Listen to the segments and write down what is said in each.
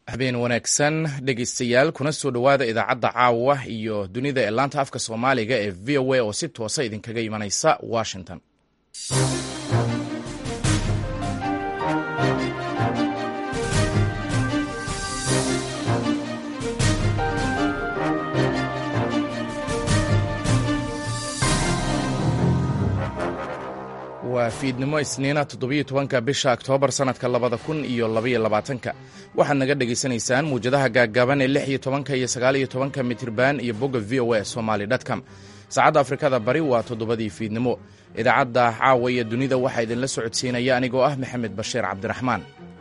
habeen wanaagsan dhegeystayaal kuna soo dhowaada idaacadda caawa iyo dunida ee laanta afka soomaaliga ee v o a oo si toosa idinkaga imanaysa washington waa fiidnimo isniina toddobiyo tobanka bisha oktoobar sannadka labada kun iyo labaiyo labaatanka waxaad naga dhegaysanaysaan muwjadaha gaaggaaban ee lix iyo tobanka iyo sagaaliyo tobanka mitirban iyo bogga v o a somaly dtcom saacadda afrikada bari waa toddobadii fiidnimo idaacadda caawa iyo dunida waxaa idinla socodsiinaya anigoo ah maxamed bashiir cabdiraxmaan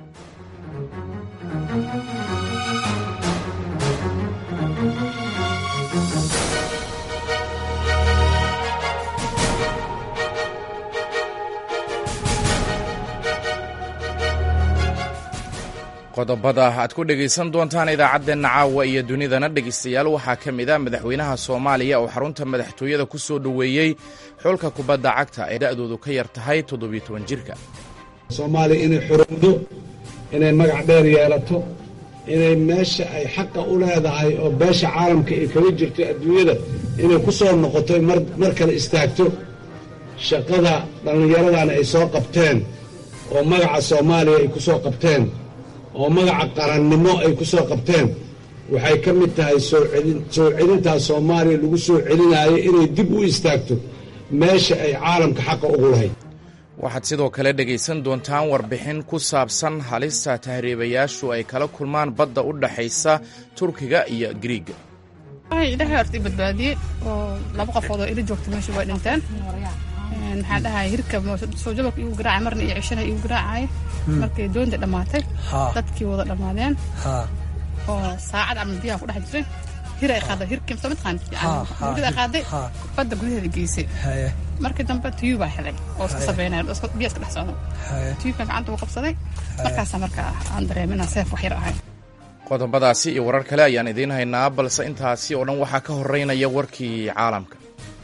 qodobada aad ku dhegaysan doontaan idaacaddeenna caawa iyo dunidana dhegaystayaal waxaa ka mid a madaxweynaha soomaaliya oo xarunta madaxtooyada ku soo dhoweeyey xulka kubadda cagta ee da'doodu ka yar tahay toddobiyo toban jirka soomaaliya inay xorowdo inay magac dheer yeelato inay meesha ay xaqa u leedahay oo beesha caalamka ay kaga jirto adduunyada inay ku soo noqoto mar kale istaagto shaqada dhallinyaradana ay soo qabteen oo magaca soomaaliya ay ku soo qabteen oo magaca qarannimo ay ku soo qabteen waxay ka mid tahay soo celintaa soomaaliya lagu soo celinaayo inay dib u istaagto meesha ay caalamka xaqa ugu lahayd waxaad sidoo kale dhegaysan doontaan warbixin ku saabsan halista tahriibayaashu ay kala kulmaan badda u dhaxaysa turkiga iyo griiga ilaahay horta i badbaadiyey oo laba qofood oo ila joogta meesha way dhinteen maxaan dhahay hirka soojabaka igu garaacay marna iyo cishana igu garaacay markay doonta dhammaatay dadkii wada dhammaadeen oo saacad camal biyaha ku dhex jiray hir ay qaaday hirkii soo mataqaan murgada qaaday badda gudaheeda geysay markii dambe tuyuu baa helay oo iska sabeynaya biya iska dhex socda tuyuubka gacanta uu qabsaday markaasaa marka aan dareemay inaan seef wax yar ahay qodobadaasi iyo warar kale ayaan idiin haynaa balse intaasi oo dhan waxaa ka horeynaya warkii caalamka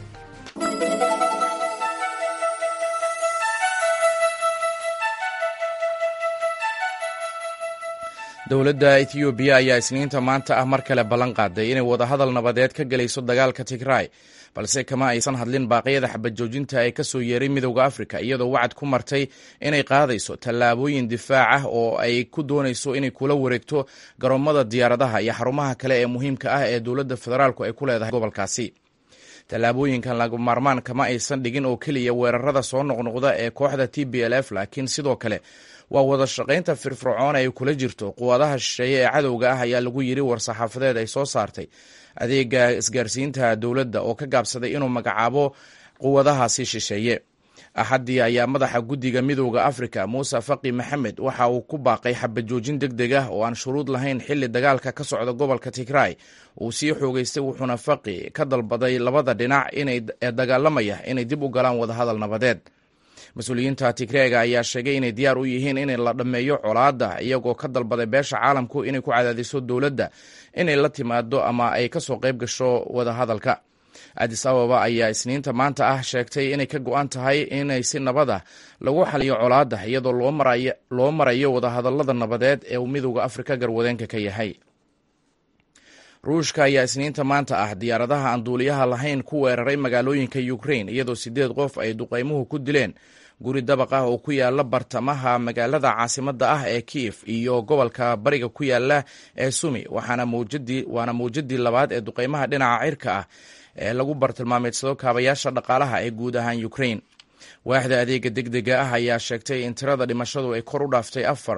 dowladda etiyoobiya ayaa isniinta maanta ah mar kale ballan qaaday inay wadahadal nabadeed ka gelayso dagaalka tigray balse kama aysan hadlin baaqyada xabajoojinta ee ka soo yeeray midowda afrika iyadoo wacad ku martay inay qaadayso tallaabooyin difaac ah oo ay ku doonayso inay kula wareegto garoomada diyaaradaha iyo xarumaha kale ee muhiimka ah ee dowladda federaalku ay ku leedahay gobolkaasi tallaabooyinkan lagu maarmaan kama aysan dhigin oo keliya weerarada soo noqnoqda ee kooxda t b l f laakiin sidoo kale waa wada shaqaynta firfircoon ay kula jirto quwadaha shisheeye ee cadowga ah ayaa lagu yiri war-saxaafadeed ay soo saartay adeega isgaarsiinta dowladda oo ka gaabsaday inuu magacaabo quwadahaasi shisheeye axaddii ayaa madaxa guddiga midowda afrika muuse faqi maxamed waxa uu ku baaqay xabajoojin deg deg ah oo aan shuruud lahayn xilli dagaalka ka socda gobolka tigray uu sii xoogeystay wuxuuna faqi ka dalbaday labada dhinac ee dagaalamaya inay dib u galaan wadahadal nabadeed mas-uuliyiinta tigreega ayaa sheegay inay diyaar u yihiin in la dhammeeyo colaadda iyagoo ka dalbaday beesha caalamku inay ku cadaadiso dowladda inay la timaado ama ay kasoo qayb gasho wadahadalka adis ababa ayaa isniinta maanta ah sheegtay inay ka go-an tahay inay si nabada lagu xaliyo colaadda iyadoo loo marayo wadahadalada nabadeed ee uu midowda afrika garwadeenka ka yahay ruushka ayaa isniinta maanta ah diyaaradaha aan duuliyaha lahayn ku weeraray magaalooyinka ukrain iyadoo sideed qof ay duqaymuhu ku dileen guri dabaq ah oo ku yaala bartamaha magaalada caasimadda ah ee kiev iyo gobolka bariga ku yaala ee sumi waana mawjadii labaad ee duqaymaha dhinaca cirka ah ee lagu bartilmaameedsado kaabayaasha dhaqaalaha ee guud ahaan ukrain waaxda adeega deg dega ah ayaa sheegtay in tirada dhimashadu ay kor u dhaaftay afar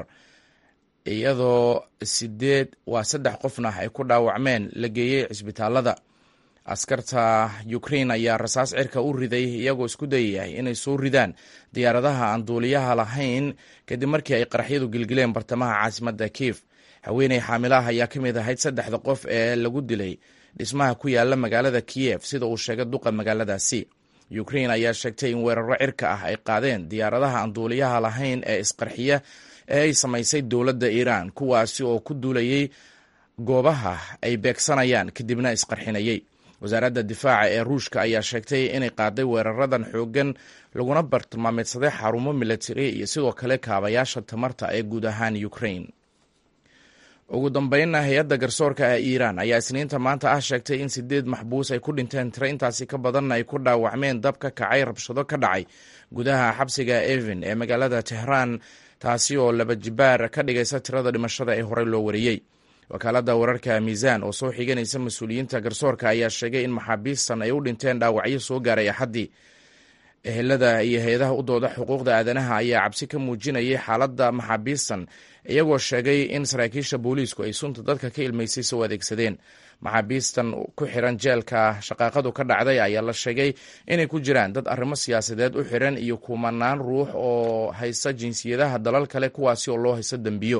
iyadoo sideed waa saddex qofna ay ku dhaawacmeen la geeyey cisbitaalada askarta ukrain ayaa rasaas cirka u riday iyagoo isku dayayay inay soo ridaan diyaaradaha aan duuliyaha lahayn kadib markii ay qaraxyadu gilgileen bartamaha caasimadda kiif haweeney xaamilaah ayaa ka mid ahayd saddexda qof ee lagu dilay dhismaha ku yaala magaalada kiyev sida uu sheegay duqa magaaladaasi ukrain ayaa sheegtay in weeraro cirka ah ay qaadeen diyaaradaha aan duuliyaha lahayn ee isqarxiya ee ay samaysay dowladda iiraan kuwaasi oo ku duulayay goobaha ay beegsanayaan kadibna isqarxinayay wasaaradda difaaca ee ruushka ayaa sheegtay inay qaaday weeraradan xooggan laguna bartilmaameedsaday xarumo milatari iyo sidoo kale kaabayaasha tamarta ee guud ahaan ukrain ugu dambeynna hay-adda garsoorka ee iiraan ayaa isniinta maanta ah sheegtay in sideed maxbuus ay ku dhinteen tiro intaasi ka badanna ay ku dhaawacmeen dab ka kacay rabshado ka dhacay gudaha xabsiga evin ee magaalada tehraan taasi oo laba jibaar ka dhigaysa tirada dhimashada ee horey loo wariyey wakaaladda wararka miisaan oo soo xiganaysa mas-uuliyiinta garsoorka ayaa sheegay in maxaabiistan ay u dhinteen dhaawacyo soo gaaray axaddii ehelada iyo hay-adaha u dooda xuquuqda aadanaha ayaa cabsi ka muujinayay xaaladda maxaabiistan iyagoo sheegay in saraakiisha booliisku ay sunta dadka ka ilmaysay soo adeegsadeen maxaabiistan ku xiran jeelka shaqaaqadu ka dhacday ayaa la sheegay inay ku jiraan dad arrimo siyaasadeed u xiran iyo kumanaan ruux oo haysta jinsiyadaha dalal kale kuwaasi oo loo haysto dembiyo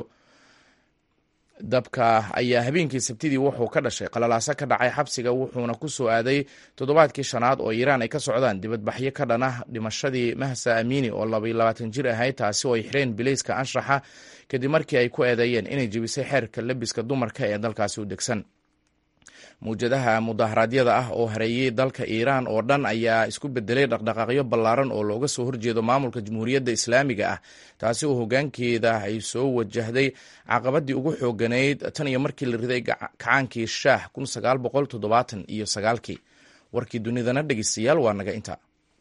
dabka ayaa habeenkii sabtidii wuxuu ka dhashay qalalaaso ka dhacay xabsiga wuxuuna ku soo aaday toddobaadkii shanaad oo iiraan ay ka socdaan dibadbaxyo ka dhan ah dhimashadii mahsa amini oo labaiyo labaatan jir ahayd taasi oo ay xireen bilayska anshaxa kadib markii ay ku eedeeyeen inay jebisay xeerka lebiska dumarka ee dalkaasi u degsan mawjadaha mudaharaadyada ah oo hareeyey dalka iiraan oo dhan ayaa isku bedelay dhaqdhaqaaqyo ballaaran oo looga soo horjeedo maamulka jamhuuriyadda islaamiga ah taasi oo hoggaankeeda ay soo wajahday caqabadii ugu xooganayd tan iyo markii la riday kacaankii shaah kun sagaal boqol toddobaatan iyo sagaalkii warkii dunidana dhegeystayaal waa naga inta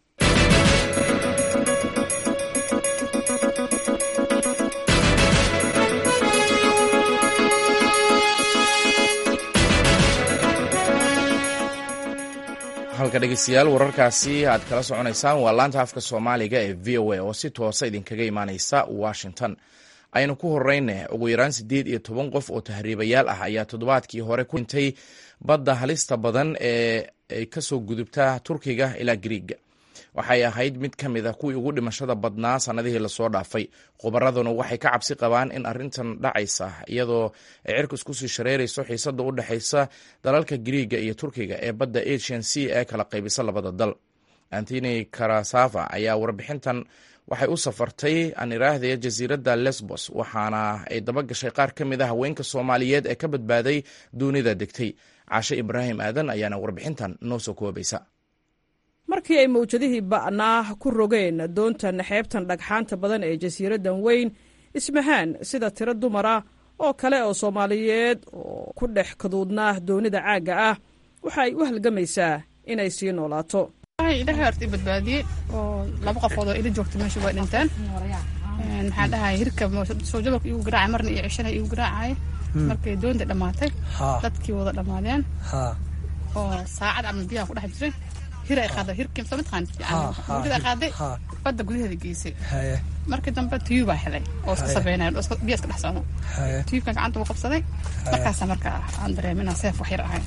halka dhegeystayaal wararkaasi aad kala soconaysaan waa laanta afka soomaaliga ee v o a oo si toosa idinkaga imaaneysa washington aynu ku horeyne ugu yaraan siddeed iyo toban qof oo tahriibayaal ah ayaa toddobaadkii hore ku dhintay badda halista badan ee ay kasoo gudubta turkiga ilaa griiga waxay ahayd mid ka mid a kuwii ugu dhimashada badnaa sannadihii lasoo dhaafay khubaraduna waxay ka cabsi qabaan in arrintan dhacaysa iyadoo ay cirku isku sii shareerayso xiisada u dhexaysa dalalka griiga iyo turkiga ee badda asian c ee kala qaybisa labada dal antony karasava ayaa warbixintan waxay u safartay aan iraahday jasiiradda lesbos waxaana ay daba gashay qaar ka mid a haweenka soomaaliyeed ee ka badbaaday duunida degtay caashe ibraahim aadan ayaana warbixintan noo soo koobaysa markii ay mawjadihii ba'naa ku rogeen doontan xeebtan dhagxaanta badan ee jasiiraddan weyn ismahaan sida tiro dumara oo kale oo soomaaliyeed oo ku dhex kaduudnaa doonida caagga ah waxa ay u halgamaysaa inay sii noolaato ilahay horta i badbaadiyey oo laba qofood oo ila joogta meesha way dhinteen maxaan dhahay hirka soo jabalka igu garaacay marna iyo cishana igu garaacay markay doonta dhammaatay dadkii wada dhammaadeen oo saacad camal biyaha ku dhex jiray hir ay qaaday hirkii soo mataqaan mawjada qaaday badda gudaheeda geysay markii dambe tiyuu baa helay oo iska sabeynaya oo biya iska dhex socdo tiyuubkan gacanta uu qabsaday markaasa marka aan dareemay inaan seef wax yar ahay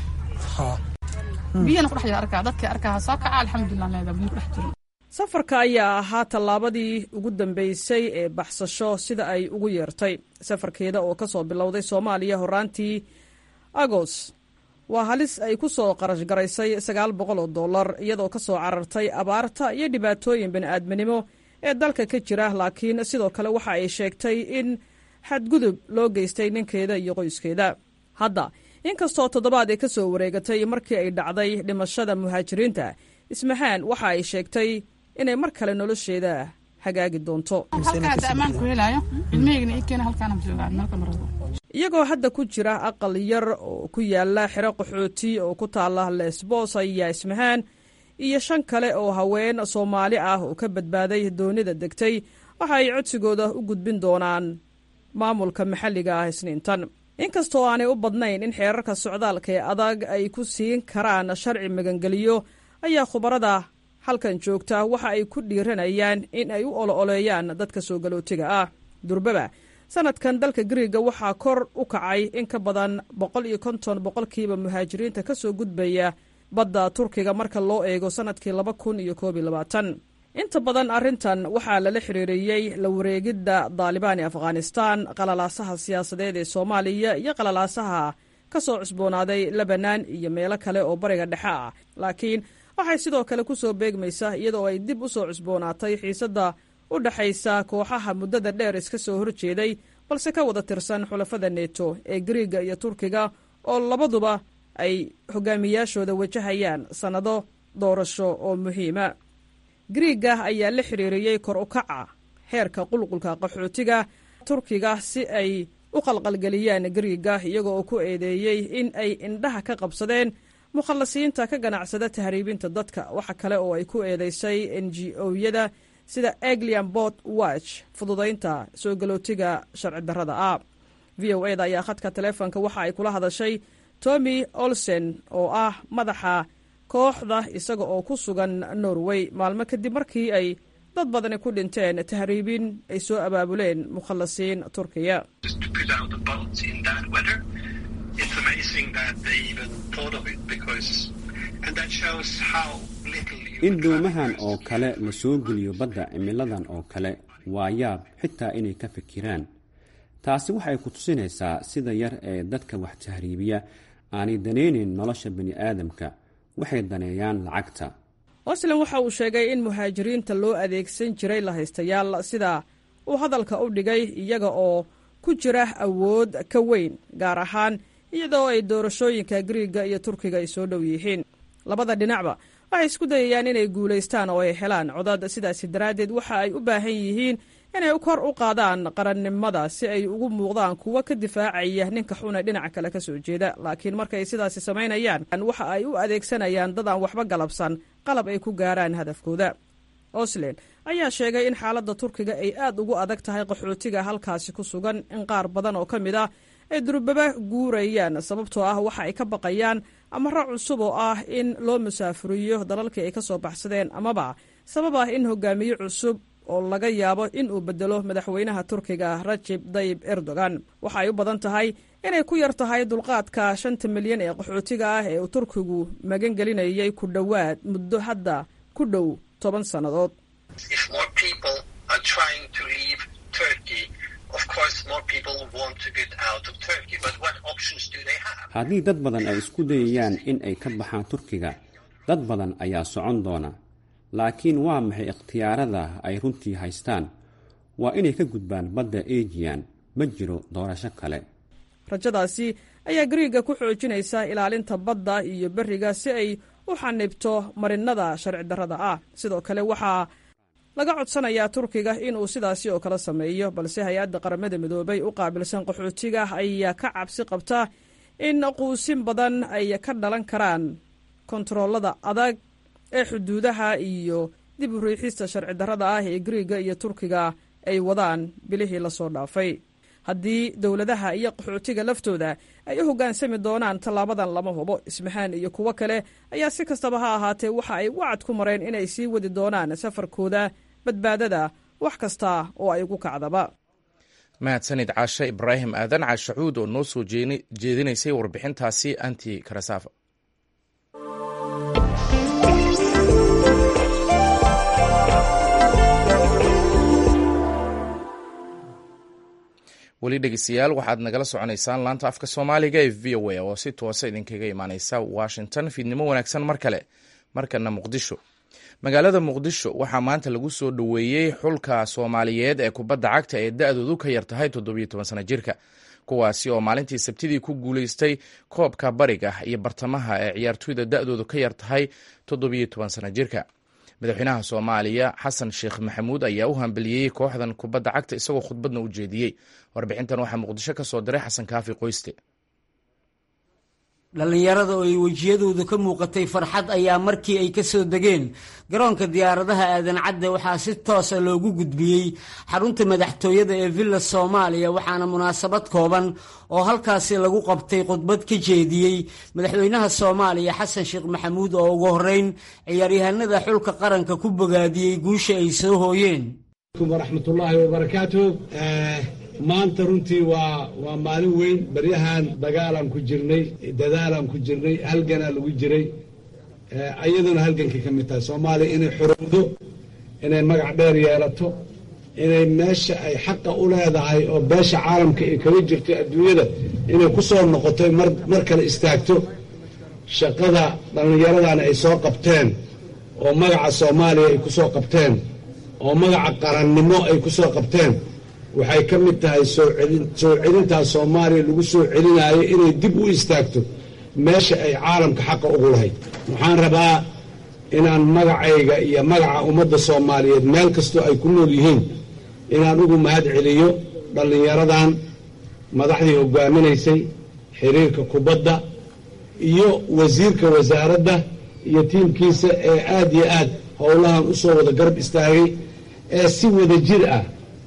biyana kudhex jira arkaa dadkii arkaa soo kaca alxamdulilah leeda biyo kudhex jirin safarka ayaa ahaa tallaabadii ugu dambeysay ee baxsasho sida ay ugu yeertay safarkeeda oo ka soo bilowday soomaaliya horaantii agos waa halis ay ku soo qarash garaysay sagaal boqol oo dollar iyadoo ka soo carartay abaarta iyo dhibaatooyin bini'aadminimo ee dalka ka jira laakiin sidoo kale waxa ay sheegtay in xadgudub loo geystay ninkeeda iyo qoyskeeda hadda inkastoo toddobaad ay ka soo wareegatay markii ay dhacday dhimashada muhaajiriinta ismahaan waxa ay sheegtay inay mar kale nolosheeda hagaagi doonto iyagoo hadda ku jira aqal yar oo ku yaala xero qaxooti oo ku taala lesbos ayaa ismahaan iyo shan kale oo haween soomaali ah oo ka badbaaday doonida degtay waxa ay codsigooda u gudbin doonaan maamulka maxalliga ah isniintan inkastoo aanay u badnayn in xeerarka socdaalka ee adag ay ku siin karaan sharci magangeliyo ayaa khubarada halkan joogta waxa ay ku dhiiranayaan in ay u olo-oleeyaan dadka soo galootiga ah durbaba sanadkan dalka gariiga waxaa kor u kacay in ka badan boqol iyo konton boqolkiiba muhaajiriinta ka soo gudbaya badda turkiga marka loo eego sanadkii laba kun iyo koob iyo labaatan inta badan arrintan waxaa lala xiriiriyey la wareegidda daalibaan ee afghanistaan qalalaasaha siyaasadeed ee soomaaliya iyo qalalaasaha ka soo cusboonaaday lebanan iyo meelo kale oo bariga dhexe ah laakiin waxay sidoo kale ku soo beegmaysaa iyadoo ay dib u soo cusboonaatay xiisadda u dhexaysa kooxaha muddada dheer iska soo horjeeday balse ka wada tirsan xulafada neto ee gariiga iyo turkiga oo labaduba ay hogaamiyaashooda wajahayaan sannado doorasho oo muhiima gariiga ayaa la xiriiriyey kor u kaca xeerka qulqulka qaxootiga turkiga si ay u qalqalgeliyaan gariiga iyaga oo ku eedeeyey in ay indhaha ka qabsadeen mukhallasiinta ka ganacsada tahriibinta dadka waxa kale oo ay ku eedeysay n g o-yada sida eglian bot watch fududaynta soo galootiga sharci darrada ah v o eda ayaa khadka taleefonka waxa ay kula hadashay tommy olsen oo ah madaxa kooxda isaga oo ku sugan norway maalmo kadib markii ay dad badani ku dhinteen tahriibin ay soo abaabuleen mukhallasiin turkiya in doomahan oo kale la soo geliyo badda cimiladan oo kale waa yaab xitaa inay ka fikiraan taasi waxay ku tusinaysaa sida yar ee dadka wax tahriibiya aanay danaynayn nolosha bani aadamka waxay daneeyaan lacagta oslan waxa uu sheegay in muhaajiriinta loo adeegsan jiray lahaystayaal sida uu hadalka u dhigay iyaga oo ku jira awood ka weyn gaar ahaan iyadoo ay doorashooyinka gariiga iyo turkiga ay soo dhow yihiin labada dhinacba waxay isku dayayaan inay guulaystaan oo ay helaan codad sidaasi daraaddeed waxa ay u baahan yihiin inay kor u qaadaan qarannimada si ay ugu muuqdaan kuwo ka difaacaya ninka xuna dhinaca kale ka soo jeeda laakiin markay sidaasi samaynayaan waxa ay u adeegsanayaan dad aan waxba galabsan qalab ay ku gaaraan hadafkooda oslen ayaa sheegay in xaaladda turkiga ay aad ugu adag tahay qaxootiga halkaasi ku sugan in qaar badan oo ka mid ah ay durbaba guurayaan sababtoo ah waxa ay ka baqayaan amaro cusub oo ah in loo musaafuriyo dalalkii ay ka soo baxsadeen amaba sabab ah in hogaamiye cusub oo laga yaabo in uu bedelo madaxweynaha turkiga rajib dayib erdogan waxa ay u badan tahay inay ku yar tahay dulqaadka shanta milyan ee qaxootiga ah ee uu turkigu magan gelinayay ku dhowaad muddo hadda ku dhow toban sannadood haddii dad badan ay isku dayayaan in ay ka baxaan turkiga dad badan ayaa socon doona laakiin waa maxay ikhtiyaarada ay runtii haystaan waa inay ka gudbaan badda ejiyan ma jiro doorasho kale rajadaasi ayaa gariiga ku xoojinaysa ilaalinta badda iyo beriga si ay u xanibto marinada sharci darrada ah sidoo kale waxaa laga codsanayaa turkiga inuu sidaasi oo kale sameeyo balse hay-adda qaramada midoobay u qaabilsan qaxootiga ayaa ka cabsi qabta in quusin badan ay ka dhalan karaan kontaroolada adag ee xuduudaha iyo dib u riixista sharci darrada ah ee gariiga iyo turkiga ay wadaan bilihii lasoo dhaafay haddii dowladaha iyo qaxootiga laftooda ay u hoggaansami doonaan tallaabadan lama hubo ismahaan iyo kuwo kale ayaa si kastaba ha ahaatee waxa ay wacad ku mareen inay sii wadi doonaan safarkooda badbaadada wax kasta oo ay ugu kacdaba mahadsanid caashe ibraahim aadan caashacuud oo noo soo jeedinaysay warbixintaasi anti karasafa weli dhegeystayaal waxaad nagala soconaysaan laanta afka soomaaliga ee v o a oo si toosa idinkaga imaaneysa washington fiidnimo wanaagsan mar kale markana muqdisho magaalada muqdisho waxaa maanta lagu soo dhoweeyey xulka soomaaliyeed ee kubadda cagta ee da-doodu ka yar tahay toddobiyo toban sana jirka kuwaasi oo maalintii sabtidii ku guuleystay koobka bariga iyo bartamaha ee ciyaartoyda da-doodu ka yar tahay toddobiyo toban sana jirka madaxweynaha soomaaliya xasan sheekh maxamuud ayaa u hambeliyey kooxdan kubadda cagta isagoo khudbadna u jeediyey warbixintan waxaa muqdisho ka soo diray xasan kaafi qoyste dhallinyarada oo ay wejiyadooda ka muuqatay farxad ayaa markii ay ka soo degeen garoonka diyaaradaha aadan cadde waxaa si toosa loogu gudbiyey xarunta madaxtooyada ee villa soomaaliya waxaana munaasabad kooban oo halkaasi lagu qabtay khudbad ka jeediyey madaxweynaha soomaaliya xasan sheekh maxamuud oo ugu horreyn ciyaaryahanada xulka qaranka ku bogaadiyey guusha ay soo hooyeen waraxmatullaahi wabarakaatu maanta runtii waa waa maalin weyn baryahan dagaalaan ku jirnay dadaalaan ku jirnay halganaa lagu jiray ayaduna halgankay ka mid tahay soomaaliya inay xorowdo inay magac dheer yeelato inay meesha ay xaqa u leedahay oo beesha caalamka ay kaga jirto adduunyada inay ku soo noqotoy mar mar kale istaagto shaqada dhallinyaradana ay soo qabteen oo magaca soomaaliya ay ku soo qabteen oo magaca qarannimo ay ku soo qabteen waxay ka mid tahay soo celintaas soomaaliya lagu soo celinaayo inay dib u istaagto meesha ay caalamka xaqa ugu lahayd waxaan rabaa inaan magacayga iyo magaca ummadda soomaaliyeed meel kastoo ay ku nool yihiin inaan ugu mahad celiyo dhallinyaradan madaxdii hogaaminaysay xiriirka kubadda iyo wasiirka wasaaradda iyo tiimkiisa ee aad iyo aad howlahan u soo wada garab istaagay ee si wada jir ah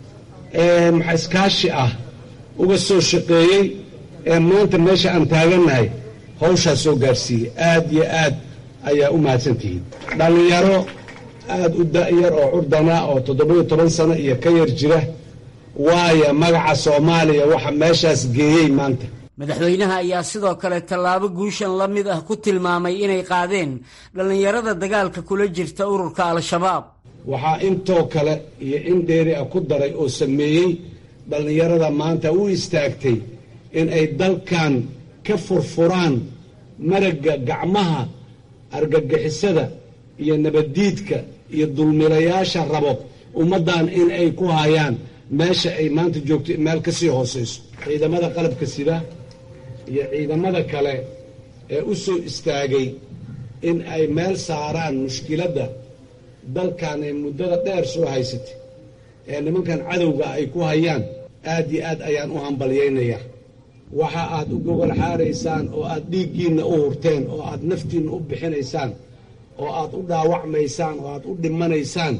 ee maxa iskaashi ah uga soo shaqeeyey ee maanta meesha aan taagannahay hawshaas soo gaarsiiyey aad iyo aad ayaa u mahadsantihiin dhallinyaro aad u da'yar oo curdana oo toddoba-iyo toban sano iyo ka yar jira waaya magaca soomaaliya waxa meeshaas geeyey maanta madaxweynaha ayaa sidoo kale tallaabo guushan la mid ah ku tilmaamay inay qaadeen dhallinyarada dagaalka kula jirta ururka al-shabaab waxaa intoo kale iyo in dheeri ah ku daray oo sameeyey dhallinyarada maanta u istaagtay in ay dalkan ka furfuraan maragga gacmaha argagixisada iyo nabaddiidka iyo dulmilayaasha rabo ummaddan in ay ku hayaan meesha ay maanta joogto meel ka sii hoosayso ciidamada qalabka sida iyo ciidamada kale ee u soo istaagay in ay meel saaraan mushkiladda dalkan ee muddada dheer soo haysatay ee nimankan cadowga ay ku hayaan aad iyo aad ayaan u hambalyaynayaa waxa aad u gogol xaaraysaan oo aad dhiiggiinna u hurteen oo aad naftiinna u bixinaysaan oo aad u dhaawacmaysaan oo aad u dhimanaysaan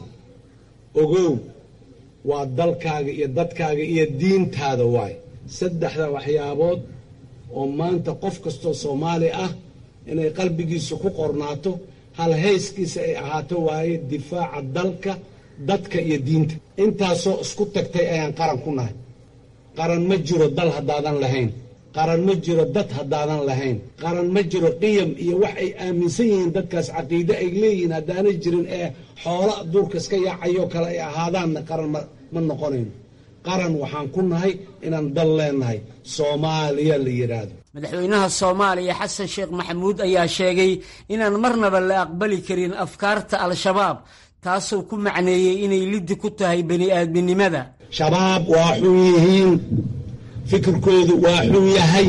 ogow waa dalkaaga iyo dadkaaga iyo diintaada waay saddexda waxyaabood oo maanta qof kastoo soomaali ah inay qalbigiisa ku qornaato hal hayskiisa ay ahaato waaye difaaca dalka dadka iyo diinta intaasoo isku tagtay ayaan qaran ku nahay qaran ma jiro dal haddaadan lahayn qaran ma jiro dad haddaadan lahayn qaran ma jiro qiyam iyo wax ay aaminsan yihiin dadkaas caqiide ay leeyihiin haddaanay jirin ee xoola duurka iska yaacayoo kale ay ahaadaanna qaran ma noqonayno qaran waxaan ku nahay inaan dal leenahay soomaaliya la yidhaahdo madaxweynaha soomaaliya xasan sheekh maxamuud ayaa sheegay inaan marnaba la aqbali karin afkaarta al-shabaab taasoo ku macneeyey inay liddi ku tahay bani aadminimada shabaab waa xun yihiin fikirkoodu waa xun yahay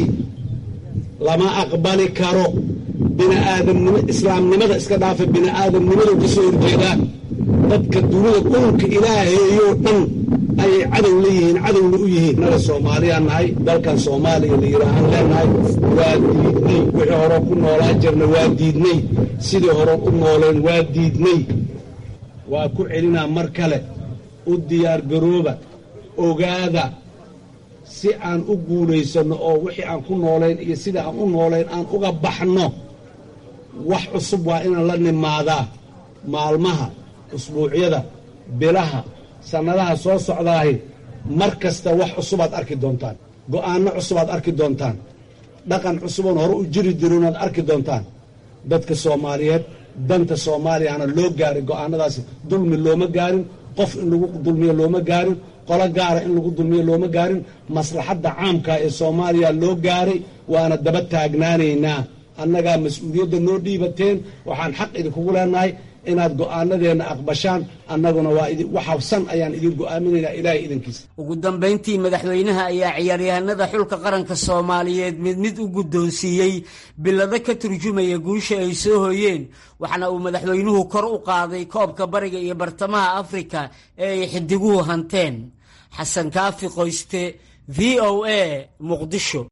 lama aqbali karo biniaadamnimo islaamnimada iska dhaafa bini'aadamnimadu ka soo horjeedaa dadka dunida dhulka ilaaheeyoo dhan ayay cadow leeyihiin cadowna u yihiin naga soomaaliyaan nahay dalkan soomaaliya la yidhaahaan leenahay waa diidnay wixii hore ku noolaan jirna waa diidnay sidii hore u nooleen waa diidnay waa ku celinaa mar kale u diyaargarooba ogaada si aan u guulaysanno oo wixii aan ku noolayn iyo sida aan u noolayn aan uga baxno wax cusub waa inaan la nimaadaa maalmaha usbuucyada bilaha sannadaha soo socdaahi mar kasta wax cusubaad arki doontaan go'aanno cusubaad arki doontaan dhaqan cusuboon hore u jiri jirinaad arki doontaan dadka soomaaliyeed danta soomaaliyana loo gaaray go'aanadaasi dulmi looma gaarin qof in lagu dulmiyo looma gaarin qolo gaara in lagu dulmiyo looma gaarin maslaxadda caamka ee soomaaliya loo gaaray waana daba taagnaanaynaa annagaa mas-uuliyadda noo dhiibateen waxaan xaq idinkugu leenahay inaad go'aanadeenna aqbashaan annaguna waa waxabsan ayaan idin go'aaminaynaa ilaahay idinkiisa ugu dambayntii madaxweynaha ayaa ciyaaryahanada xulka qaranka soomaaliyeed mid mid u guddoonsiiyey bilado ka turjumaya guusha ay soo hooyeen waxaana uu madaxweynuhu kor u qaaday koobka bariga iyo bartamaha afrika ee ay xidiguhu hanteen xasan kaafi qoyste v o a muqdisho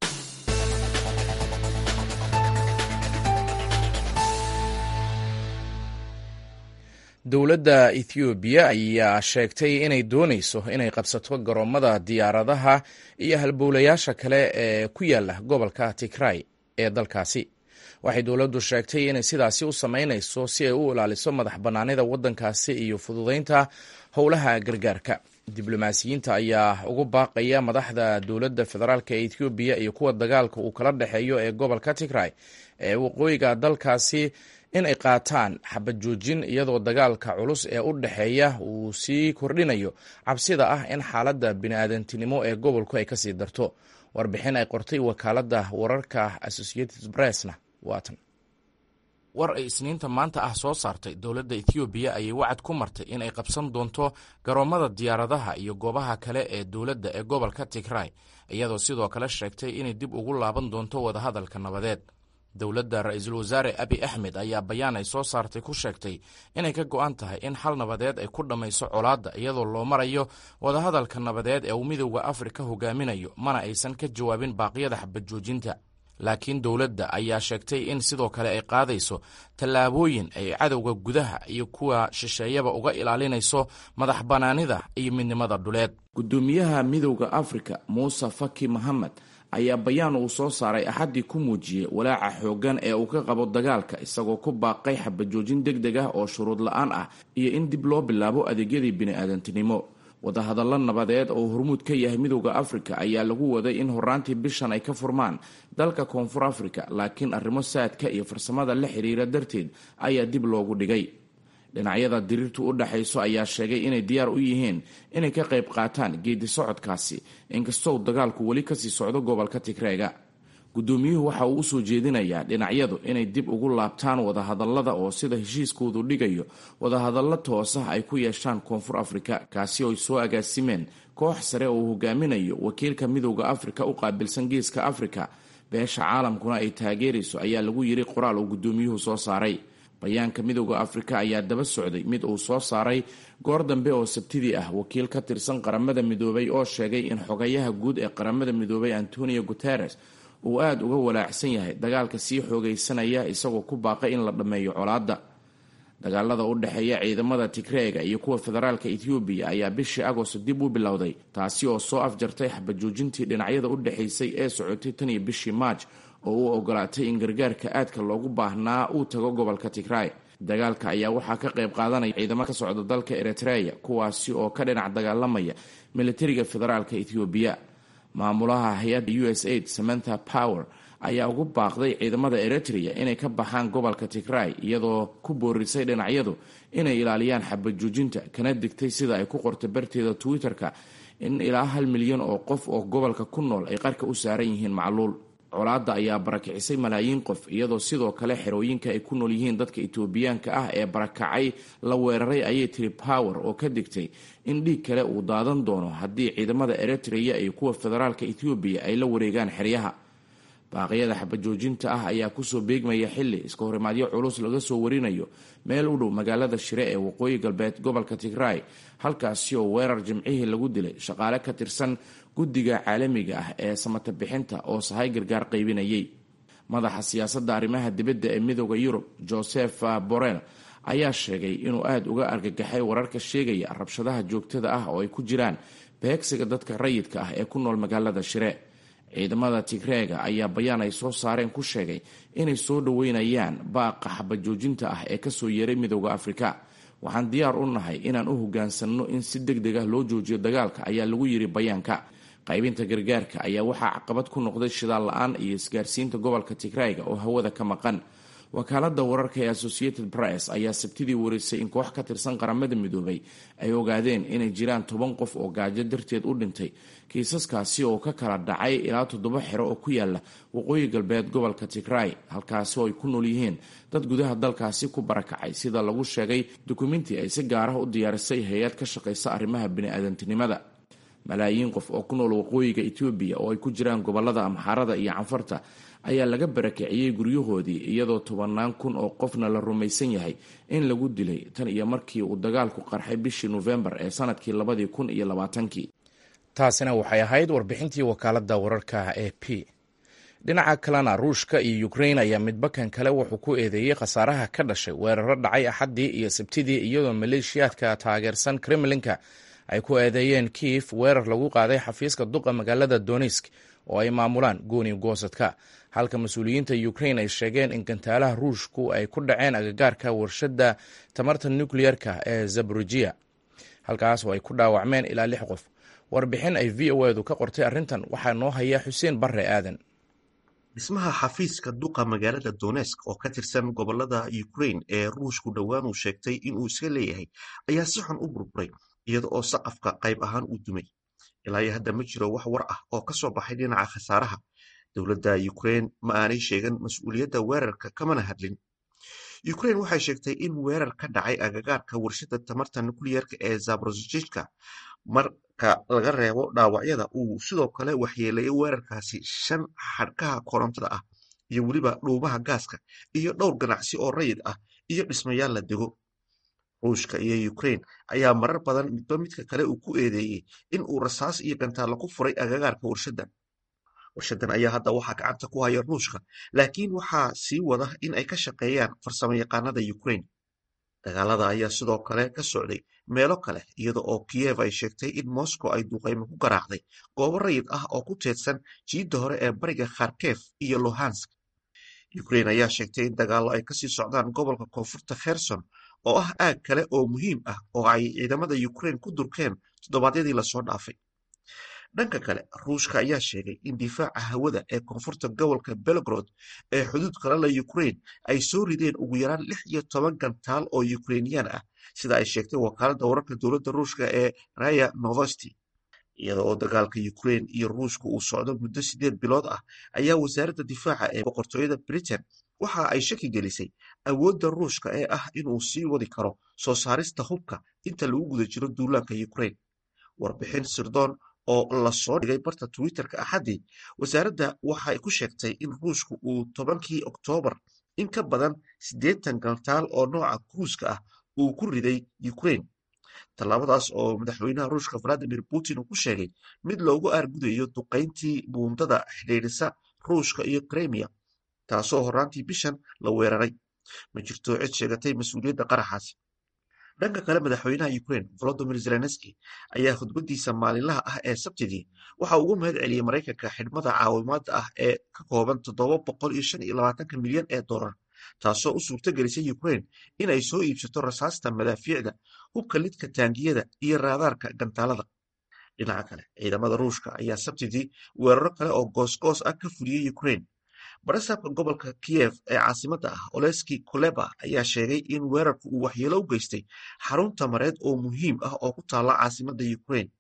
dowladda ethoobiya ayaa sheegtay inay doonayso inay qabsato garoomada diyaaradaha iyo halbowlayaasha kale ee ku yaala gobolka tigray ee dalkaasi waxay dowladdu sheegtay inay sidaasi u samaynayso si ay u ilaaliso madax bannaanida waddankaasi iyo fududaynta howlaha gargaarka diblomaasiyiinta ayaa ugu baaqaya madaxda dowladda federaalk ee ethoobiya iyo kuwa dagaalka uu kala dhexeeyo ee gobolka tigray ee waqooyiga dalkaasi in ay qaataan xabad joojin iyadoo dagaalka culus ee u dhexeeya uu sii kordhinayo cabsida ah in xaaladda bini'aadantinimo ee gobolku ay kasii darto warbixin ay qortay wakaaladda wararka associated pressna waatan war ay isniinta maanta ah soo saartay dowladda ethoobiya ayay wacad ku martay in ay qabsan doonto garoomada diyaaradaha iyo goobaha kale ee dowladda ee gobolka tigray iyadoo sidoo kale sheegtay inay dib ugu laaban doonto wadahadalka nabadeed dowladda ra-iisul wasaare abi axmed ayaa bayaan ay soo saartay ku sheegtay inay ka go'an tahay in xal nabadeed ay ku dhammayso colaadda iyadoo loo marayo wadahadalka nabadeed ee uu midowda afrika hogaaminayo mana aysan ka jawaabin baaqyada xabad joojinta laakiin dowladda ayaa sheegtay in sidoo kale ay qaadayso tallaabooyin ay cadowga gudaha iyo kuwa shisheeyaba uga ilaalinayso madax bannaanida iyo midnimada dhuleed gudoomiyaha midowda afrika muuse faki mohamed ayaa bayaan uu soo saaray axaddii ku muujiyey walaaca xooggan ee uu ka qabo dagaalka isagoo ku baaqay xabajoojin deg deg ah oo shuruud la-aan ah iyo in dib loo bilaabo adeegyadii bini'aadantinimo wadahadallo nabadeed oo hormuud ka yahay midowda afrika ayaa lagu waday in horaantii bishan ay ka furmaan dalka koonfur afrika laakiin arrimo saadka iyo farsamada la xiriira darteed ayaa dib loogu dhigay dhinacyada diriirtu u dhexayso ayaa sheegay inay diyaar u yihiin inay ka qayb qaataan geedi socodkaasi inkastoo dagaalku weli kasii socdo gobolka tigreega guddoomiyuhu waxa uu usoo jeedinayaa dhinacyadu inay dib ugu laabtaan wadahadallada oo sida heshiiskoodu dhigayo wadahadallo toosah ay ku yeeshaan koonfur afrika kaasi oo ay soo agaasimeen koox sare oo uu hogaaminayo wakiilka midowda afrika u qaabilsan geeska afrika beesha caalamkuna ay taageerayso ayaa lagu yiri qoraal uu guddoomiyuhu soo saaray bayaanka midowda afrika ayaa daba socday mid uu soo saaray goor dambe oo sabtidii ah wakiil ka tirsan qaramada midoobay oo sheegay in xogayaha guud ee qaramada midoobay antonio guteres uu aada uga walaacsan yahay dagaalka sii xoogaysanaya isagoo ku baaqay in la dhammeeyo colaadda dagaalada u dhexeeya ciidamada tigreega iyo kuwa federaalka ethoobiya ayaa bishii agosto dib u bilowday taasi oo soo afjartay xabajoojintii dhinacyada u dhexaysay ee socotay tan iyo bishii maaj oo u ogolaatay in gargaarka aadka loogu baahnaa uu tago gobolka tigray dagaalka ayaa waxaa ka qayb qaadanaya ciidamo ka socda dalka eritreya kuwaasi oo ka dhinac dagaalamaya militariga federaalka ethoobiya maamulaha hay-adda u s aid samantha power ayaa ugu baaqday ciidamada eritrea inay ka baxaan gobolka tigray iyadoo ku boorisay dhinacyadu inay ilaaliyaan xabajoojinta kana digtay sida ay ku qortay barteeda twitter-ka in ilaa hal milyan oo qof oo gobolka ku nool ay qarka u saaran yihiin macluul colaadda ayaa barakicisay malaayiin qof iyadoo sidoo kale xerooyinka ay ku nool yihiin dadka etoobiyaanka ah ee barakacay la weeraray ayay tiri power oo ka digtay in dhiig kale uu daadan doono haddii ciidamada eritrea iyo kuwa federaalka ethoobiya ay la wareegaan xeryaha baaqyada xabajoojinta ah ayaa kusoo beegmaya xili iska horimaadyo culus laga soo warinayo meel u dhow magaalada shire ee waqooyi galbeed gobolka tigray halkaasi oo weerar jimcihii lagu dilay shaqaale ka tirsan guddiga caalamiga ah ee samata bixinta oo sahay gargaar qaybinayay madaxa siyaasadda arrimaha dibadda ee midooda yurub joseph borrell ayaa sheegay inuu aada uga argagaxay wararka sheegaya rabshadaha joogtada ah oo ay ku jiraan beegsiga dadka rayidka ah ee ku nool magaalada shire ciidamada tigreega ayaa bayaan ay soo saareen ku sheegay inay soo dhoweynayaan baaqa xabajoojinta ah ee kasoo yeeray midooda afrika waxaan diyaar u nahay inaan u hogaansanno in si deg deg ah loo joojiyo dagaalka ayaa lagu yiri bayaanka qaybinta gargaarka ayaa waxaa caqabad ku noqday shidaal la-aan iyo isgaarsiinta gobolka tigrayga oo hawada ka maqan wakaalada wararka ee associated press ayaa sabtidii warisay in koox ka tirsan qaramada midoobay ay ogaadeen inay jiraan toban qof oo gaajo darteed u dhintay kiisaskaasi oo ka kala dhacay ilaa toddoba xero oo ku yaala waqooyi galbeed gobolka tigray halkaasi oo ay ku nool yihiin dad gudaha dalkaasi ku barakacay sida lagu sheegay dukumenti ay si gaarah u diyaarisay hay-ad ka shaqaysa arrimaha bini-aadantinimada malaayiin qof oo ku nool waqooyiga etoobiya oo ay ku jiraan gobolada amxaarada iyo canfarta ayaa laga barakiciyey guryahoodii iyadoo tobannaan kun oo qofna la rumaysan yahay in lagu dilay tan iyo markii uu dagaalku qarxay bishii nofembar ee sanadkii labadii kun iyo labaatankii taasina waxay ahayd warbixintii wakaaladda wararka e p dhinaca kalena ruushka iyo ukrain ayaa midbakan kale wuxuu ku eedeeyey khasaaraha ka dhashay weeraro dhacay axaddii iyo sabtidii iyadoo maleeshiyaadka taageersan kremlinka ay ku eedeeyeen kiif weerar lagu qaaday xafiiska duqa magaalada donisk oo ay maamulaan gooni goosadka halka mas-uuliyiinta ukrain ay sheegeen in gantaalaha ruushku ay ku dhaceen agagaarka warshadda tamarta nukleyerka ee zabrujiya halkaas oo ay ku dhaawacmeen ilaa lix qof warbixin ay v o edu ka qortay arrintan waxaa noo haya xuseen barre aadan dhismaha xafiiska duqa magaalada donesk oo ka tirsan gobolada ukrain ee ruushku dhowaan uu sheegtay inuu iska leeyahay ayaa si xun u burburay iyada oo saqafka qayb ahaan uu dumay ilaa iyo hadda ma jiro wax war ah oo ka soo baxay dhinaca khasaaraha dowladda ukrain ma aanay sheegan mas-uuliyadda weerarka kamana hadlin ukrain waxay sheegtay in weerar ka dhacay agagaarka warshadda tamarta nukliyerka ee zaborojijka marka laga reebo dhaawacyada uu sidoo kale waxyeeleeyay weerarkaasi shan xadhkaha korontada ah iyo weliba dhuumaha gaaska iyo dhowr ganacsi oo rayid ah iyo dhismayaal la dego ruushka iyo ukraine ayaa marar badan midba midka kale uu ku eedeeyey in uu rasaas iyo gantaallo ku furay agagaarka warshadan warshadan ayaa hadda waxaa gacanta ku haya ruushka laakiin waxaa sii wada in ay ka shaqeeyaan farsamo yaqaanada ukraine dagaalada ayaa sidoo kale ka socday meelo kale iyada oo kiyev ay sheegtay in moscow ay duqaymo ku garaacday goobo rayid ah oo ku teedsan jiidda hore ee bariga kharkef iyo lohansk ukraine ayaa sheegtay in dagaallo ay kasii socdaan gobolka koonfurta kherson oo ah aag kale oo muhiim ah oo ay ciidamada ukraine ku durkeen toddobaadyadii lasoo dhaafay dhanka kale ruushka ayaa sheegay in difaaca hawada ee koonfurta gobolka belgrod ee xuduud kale la ukraine ay soo rideen ugu yaraan lix iyo toban gantaal oo ukrainiyaan ah sida ay sheegtay wakaaladda wararka dowladda ruushka ee raya novosti iyada oo dagaalka ukraine iyo ruushka uu socdo muddo sideed bilood ah ayaa wasaaradda difaaca ee boqortooyada britain waxa ay shaki gelisay awoodda ruushka ee ah inuu sii wadi karo soo saarista hubka inta lagu guda jiro duulaanka ukraine warbixin sirdoon oo lasoo dhigay barta twitterka axaddii wasaaradda waxay ku sheegtay in ruushku uu tobankii oktoobar in ka badan siddeetan gantaal oo nooca kruuska ah uu ku riday ukraine tallaabadaas oo madaxweynaha ruushka valadimir putin uu ku sheegay mid loogu aargudayo duqayntii buundada xidhiidhisa ruushka iyo kremia taasoo horraantii bishan la weeraray ma jirto cid sheegatay mas-uuliyadda qaraxaasi dhanka kale madaxweynaha ukraine volodimir zelenski ayaa khudbadiisa maalinlaha ah ee sabtidii waxa ugu mahad celiyey maraykanka xidhmada caawimaada ah ee ka kooban toddoba boqol iyo shan iyo labaatanka milyan ee dollar taasoo u suurto gelisay ukraine inay soo iibsato rasaasta madaafiicda hubka lidka taangiyada iyo raadaarka gantaalada dhinaca kale ciidamada ruushka ayaa sabtidii weeraro kale oo goosgoos ah ka fuliyey ukraine barasaabka gobolka kiyev ee caasimadda ah oleski koleba ayaa sheegay in weerarku uu waxyeelo u geystay xarun tamareed oo muhiim ah oo ku taalla caasimadda ukraine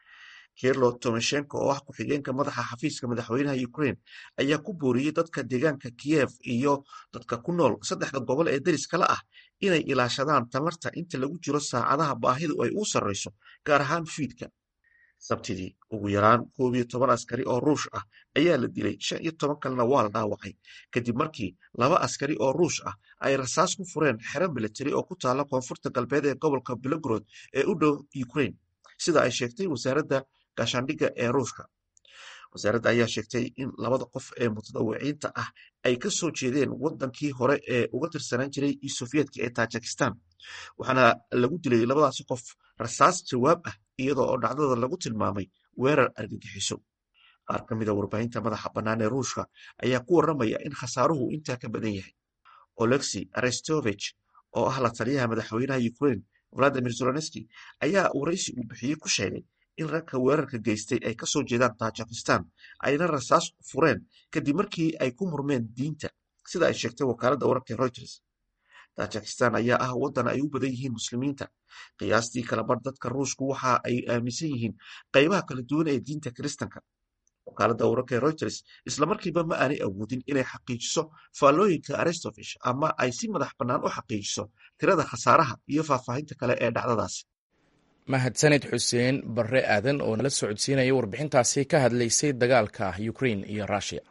kirlo tomeshenko oo ah ku-xigeenka madaxa xafiiska madaxweynaha ukraine ayaa ku booriyey dadka deegaanka kiyev iyo dadka ku nool saddexda gobol ee deriskala ah inay ilaashadaan tamarta inta lagu jiro saacadaha baahidu ay uu sarrayso gaar ahaan fiidka sabtidii ugu yaraan koob iyo toban askari oo ruush ah ayaa la dilay shan iyo toban kalena waa la dhaawacay kadib markii laba askari oo ruush ah ay rasaas ku fureen xero militari oo ku taalla koonfurta galbeed ee gobolka belogrod ee u dhow ukraine sida ay sheegtay wasaaradda gaashaandhigga ee ruushka wasaaradda ayaa sheegtay in labada qof ee mutadawiciinta ah ay ka soo jeedeen waddankii hore ee uga tirsanaan jiray sovyeetka ee tajikistan waxaana lagu dilay labadaasi qof rasaas jawaab ah iyadoo oo dhacdada lagu tilmaamay weerar argagixiso qaar ka mida warbaahinta madaxa bannaan ee ruushka ayaa ku warramaya in khasaaruhu intaa ka badan yahay olexi arestovich oo ah la taliyaha madaxweynaha ukraine valadimir zelenski ayaa waraysi uu bixiyey ku sheegay in ragka weerarka geystay ay ka soo jeedaan tajikistan ayna rasaas fureen kadib markii ay ku murmeen diinta sida ay sheegtay wakaaladda wararka reuters tajikistan ayaa ah waddan ay u badan yihiin muslimiinta qiyaastii kalabar dadka ruushku waxa ay aaminsan yihiin qaybaha kala duwan ee diinta kiristanka wakaaladda wararka reuters islamarkiiba ma aanay awoodin inay xaqiijiso faallooyinka arestovish ama ay si madax bannaan u xaqiijiso tirada khasaaraha iyo faahfaahinta kale ee dhacdadaasi mahadsanid xuseen barre aadan oo nala socodsiinaya warbixintaasi ka hadlaysay dagaalka ukraine iyo rushia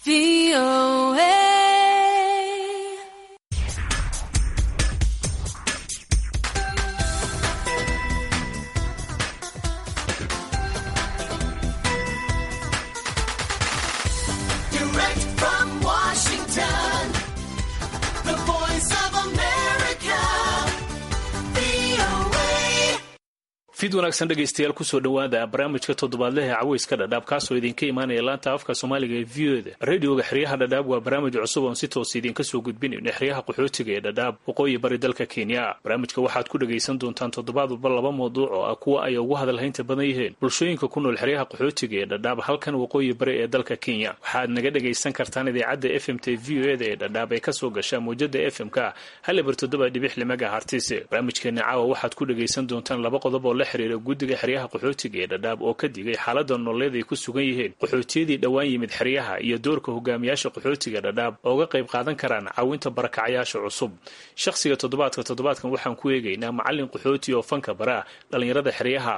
fid wanaagsan dhegaystayaal kusoo dhowaada barnaamijka toddobaadlehe caweyska dhadhaab kaasoo idinka imaanaya laanta afka soomaaliga ee v o da radioga xeryaha dhadhaab waa barnaamij cusub oon si toos idinka soo gudbinayno xeryaha qaxootiga ee dhadhaab waqooyi bari dalka kenya barnaamijka waxaad ku dhagaysan doontaan toddobaad walba laba mawduuc oo ah kuwa ay ugu hadalhaynta badan yihiin bulshooyinka ku nool xeryaha qaxootiga ee dhadhaab halkan waqooyi bari ee dalka kenya waxaad naga dhagaysan kartaan idaacadda f m t v o eda ee dhadhaab ee kasoo gasha mawjada f m k halibar toddoba dhibix limaga hartise barnaamijkeena caawa waxaad ku dhagaysan doontaan laba qodob oo la xiriira guddiga xeryaha qaxootiga ee dhadhaab oo ka digay xaalada nololeed ay ku sugan yihiin qaxootiyadii dhowaan yimid xeryaha iyo doorka hogaamiyaasha qaxootiga dhadhaab oo uga qayb qaadan karaan caawinta barakacayaasha cusub shakhsiga toddobaadka toddobaadkan waxaan ku eegaynaa macallin qaxooti oo fanka bara dhallinyarada xeryaha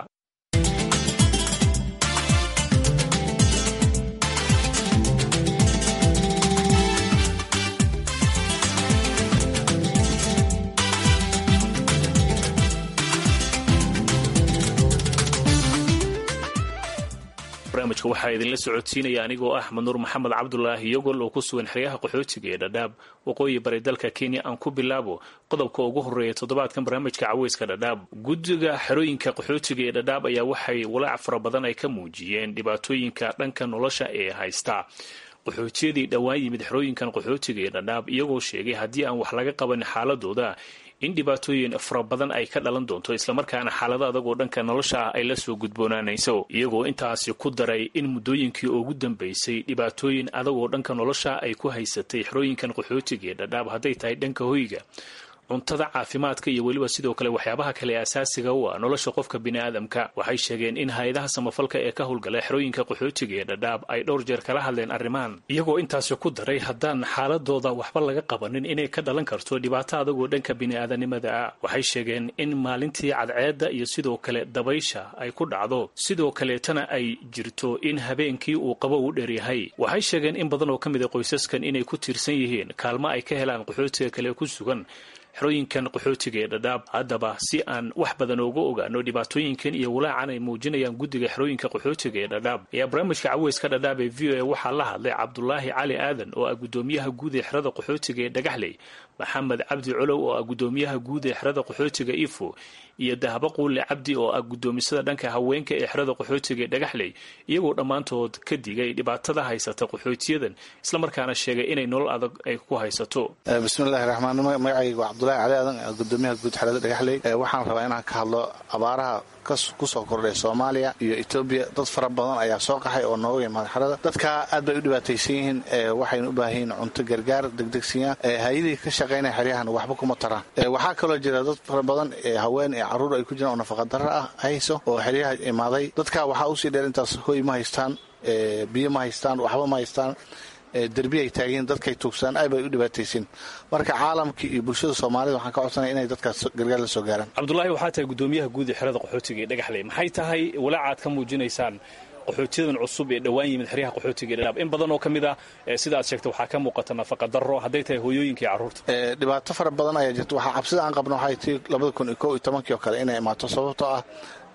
barnaamijka waxaa idinla socodsiinaya anigoo ah manuur maxamed cabdulaahi yogol oo ku sugan xeryaha qaxootiga ee dhadhaab waqooyi bari dalka kenya aan ku bilaabo qodobka ugu horreeya toddobaadkan barnaamijka caweyska dhadhaab guddiga xerooyinka qaxootiga ee dhadhaab ayaa waxay walaac fara badan ay ka muujiyeen dhibaatooyinka dhanka nolosha ee haysta qaxootiyadii dhowaan yimid xerooyinkan qaxootiga ee dhadhaab iyagoo sheegay haddii aan wax laga qaban xaaladooda in dhibaatooyin fara badan ay ka dhalan doonto islamarkaana xaalado adagoo dhanka nolosha ah ay la soo gudboonaanayso iyagoo intaasi ku daray in muddooyinkii ugu dambaysay dhibaatooyin adagoo dhanka nolosha ay ku haysatay xerooyinkan qaxootiga ee dhadhaab hadday tahay dhanka hoyga cuntada caafimaadka iyo weliba sidoo kale waxyaabaha kale asaasiga u ah nolosha qofka biniaadamka waxay sheegeen in hay-adaha samafalka ee ka howlgala xerooyinka qaxootiga ee dhadhaab ay dhowr jeer kala hadleen arrimahan iyagoo intaasi ku daray haddaan xaaladooda waxba laga qabanin inay ka dhalan karto dhibaato adagoo dhanka bini'aadanimada ah waxay sheegeen in maalintii cadceedda iyo sidoo kale dabaysha ay ku dhacdo sidoo kaleetana ay jirto in habeenkii uu qabo u dheryahay waxay sheegeen in badan oo ka mid a qoysaskan inay ku tiirsan yihiin kaalmo ay ka helaan qaxootiga kale ku sugan xerooyinkan qaxootiga ee dhadhaab haddaba si aan wax badan ooga ogaano dhibaatooyinkan iyo walaacan ay muujinayaan guddiga xerooyinka qaxootiga ee dhadhaab ayaa barnaamijka caweyska dhadhaab ee v o a waxaa la hadlay cabdulaahi cali aadan oo ah guddoomiyaha guud ee xerada qaxootiga ee dhagaxley maxamed cabdi colow oo ah guddoomiyaha guud ee xerada qaxootiga ifo iyo dahabo quulle cabdi oo ah guddoomisada dhanka haweenka ee xerada qaxootiga ee dhagaxley iyagoo dhammaantood ka digay dhibaatada haysata qaxootiyadan islamarkaana sheegay inay nolol adag ay ku haysato bismillahi raxmaan magacayga waa cabdulahi cali aadan gudoomiyaha guud xerada dhagaxley waxaan rabaa inaan ka hadlo abaaraha kusoo kordhay soomaaliya iyo etoobiya dad fara badan ayaa soo qaxay oo nooga imaada xerada dadka aad bay u dhibaataysan yihiin waxayna u baahan yihiin cunto gargaar degdegsiya hay-adii ka shaqaynaya xeryahan waxba kuma taraan waxaa kaloo jira dad fara badan haween ee caruur ay ku jiraan oo nafaqadaro ah hayso oo xeryaha imaaday dadka waxaa usii dheer intaas hoy ma haystaan biyo ma haystaan waxba ma haystaan derbi ay taageen dadkay tuugsaan aad bay u dhibaataysin marka caalamka iyo bulshada soomaalida waxaan ka codsanaya inay dadkaas gargaar la soo gaaraan cabdulaahi waxaa tahay guddoomiyaha guud ee xerada qaxootiga ee dhagaxley maxay tahay walaacaad ka muujinaysaan qaxootiyadan cusub ee dhowaan yimid xeryaha qaxootiga ee dhadhaab in badan oo ka mid ah sida aad sheegtay waxaa ka muuqata nafaqa darro hadday tahay hooyooyinka iyo carruurta dhibaato fara badan ayaa jirta waxaa cabsida aan qabno waxay tii labada kun iyo kow iyo tobankii oo kale inay imaato sababtoo ah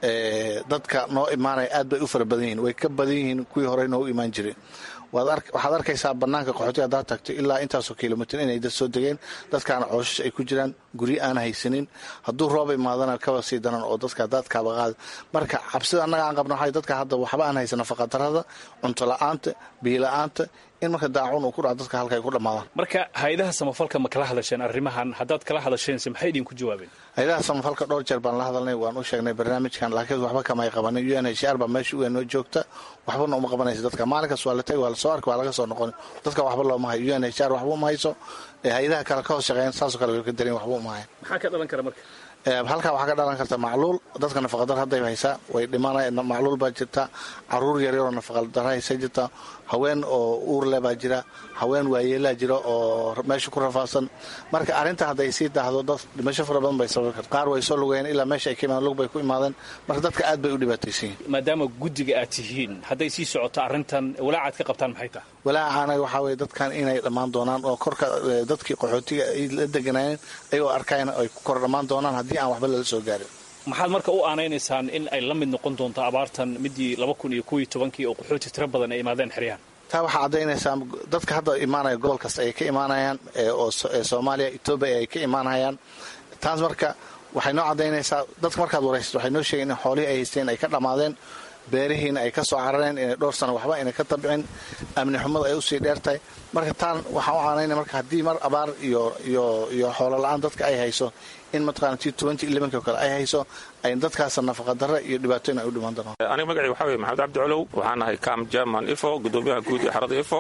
dadka noo imaanaya aad bay u fara badan yihiin way ka badan yihiin kuwii horey noogu imaan jiray waxaad arkaysaa banaanka qaxootiga haddaad tagto ilaa intaasoo kilomitr inay dad soo degeen dadkaana cooshash ay ku jiraan guryo aan haysanin hadduu rooba imaadana kaba sii daran oo dadka daadkaaba qaada marka cabsida annaga aan qabno waxay dadka hadda waxba aan haysan nafaqadarrada cunto la-aanta biyo la-aanta in marka daacun uu ku dhaco dadka halka ay ku dhammaadaan marka hay-adaha samafalka ma kala hadasheen arrimahan haddaad kala hadasheense maxay idinku jawaabeen hay-adaha samafalka dhowr jeer baan la hadalnay waan u sheegnay barnaamijkan laakiin waxba kamay qabanin u n h r baa meesha uga noo joogta waxbana uma qabanaysa dadka maalinkaas waa la tagi waa lasoo arki waa laga soo noqon dadka waxba looma hayo u n h r waxba uma hayso hay-adaha kale ka hoos shaqeeyan saasoo kale way ka darin waxba uma hayan maxaa ka dhalan kara marka halkaa waxaa ka dhalan karta macluul dadka nafaqadar hadday haysaa way dhimanaya macluul baa jirta caruur yaryaroo nafaqadar haysa jirta haween oo uurle baa jira haween waayeelaa jira oo meesha ku rafaadsan marka arrinta hadday sii daahdo dad dhimasho fara badan bay sababi karta qaar way soo lugayeen ilaa meesha ay ka imaadeen lug bay ku imaadeen marka dadka aad bay u dhibaataysan yihin maadaama guddiga aad tihiin hadday sii socoto arrintan walaacaad ka qabtaan maxay tahay walaacaana waxaa weye dadkan inay dhammaan doonaan oo korka dadkii qaxootiga ay la deganaayeen ayagoo arkayan ay ku kor dhammaan doonaan haddii aan waxba lala soo gaarin maxaad marka u aanaynaysaan in ay la mid noqon doonto abaartan midii laba kun iyo kow iyo tobankii oo qaxooti tiro badan ay imaadeen xeryahan taa waxaa caddaynaysaa dadka hadda imaanaya gobol kasta ay ka imaanayaan oo soomaaliya etoobiya ay ka imaanayaan taas marka waxay noo caddaynaysaa dadka markaad waraysato waxay noo sheegeen in xoolihii ay haysteen ay ka dhammaadeen beerihiina ay ka soo carareen inay dhowr sano waxba inay ka tabcin amni xumada ay usii dheertahay marka taan waxaan u caanaynaya marka haddii mar abaar iyo iyo iyo xoolo la-aan dadka ay hayso in mataqaana t twenty elevenki oo kale ay hayso ay dadkaas nafaqadarra iyo dhibaatooyin ay u dhimaan doonaan aniga magacii waxaa weye maxamed cabdi colow waxaan ahay cam german ifo gudoomiyaha guud ee xarada ifo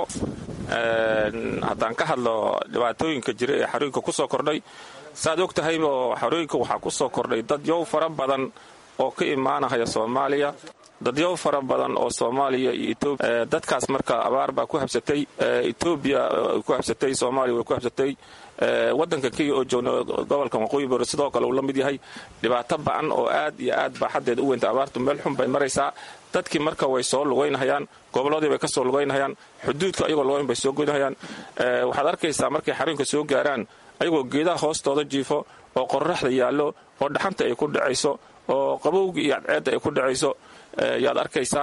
haddaan ka hadlo dhibaatooyinka jira ee xarooyinka ku soo kordhay saaad og tahayba xarooyinka waxaa ku soo kordhay dad yow fara badan oo ka imaanahaya soomaaliya dadyow fara badan oo soomaaliya iyo etoobiya dadkaas marka abaar baa ku habsatay etoobiya ku habsatay soomaaliya way ku habsatay waddanka kenya oo joogna gobolka waqooyi bari sidoo kale uu la mid yahay dhibaato ba-an oo aad iyo aad baa xaddeeda u weynta abaartu meel xun bay maraysaa dadkii marka way soo lugaynahayaan gobolladii bay ka soo lugaynahayaan xuduudka ayagoo lugayn bay soo goynahayaan waxaad arkaysaa markay xarooyinka soo gaaraan ayagoo geedaha hoostooda jiifo oo qorraxda yaallo oo dhaxanta ay ku dhacayso oo qabowga iyo cadceedda ay ku dhacayso yaad arkaysaa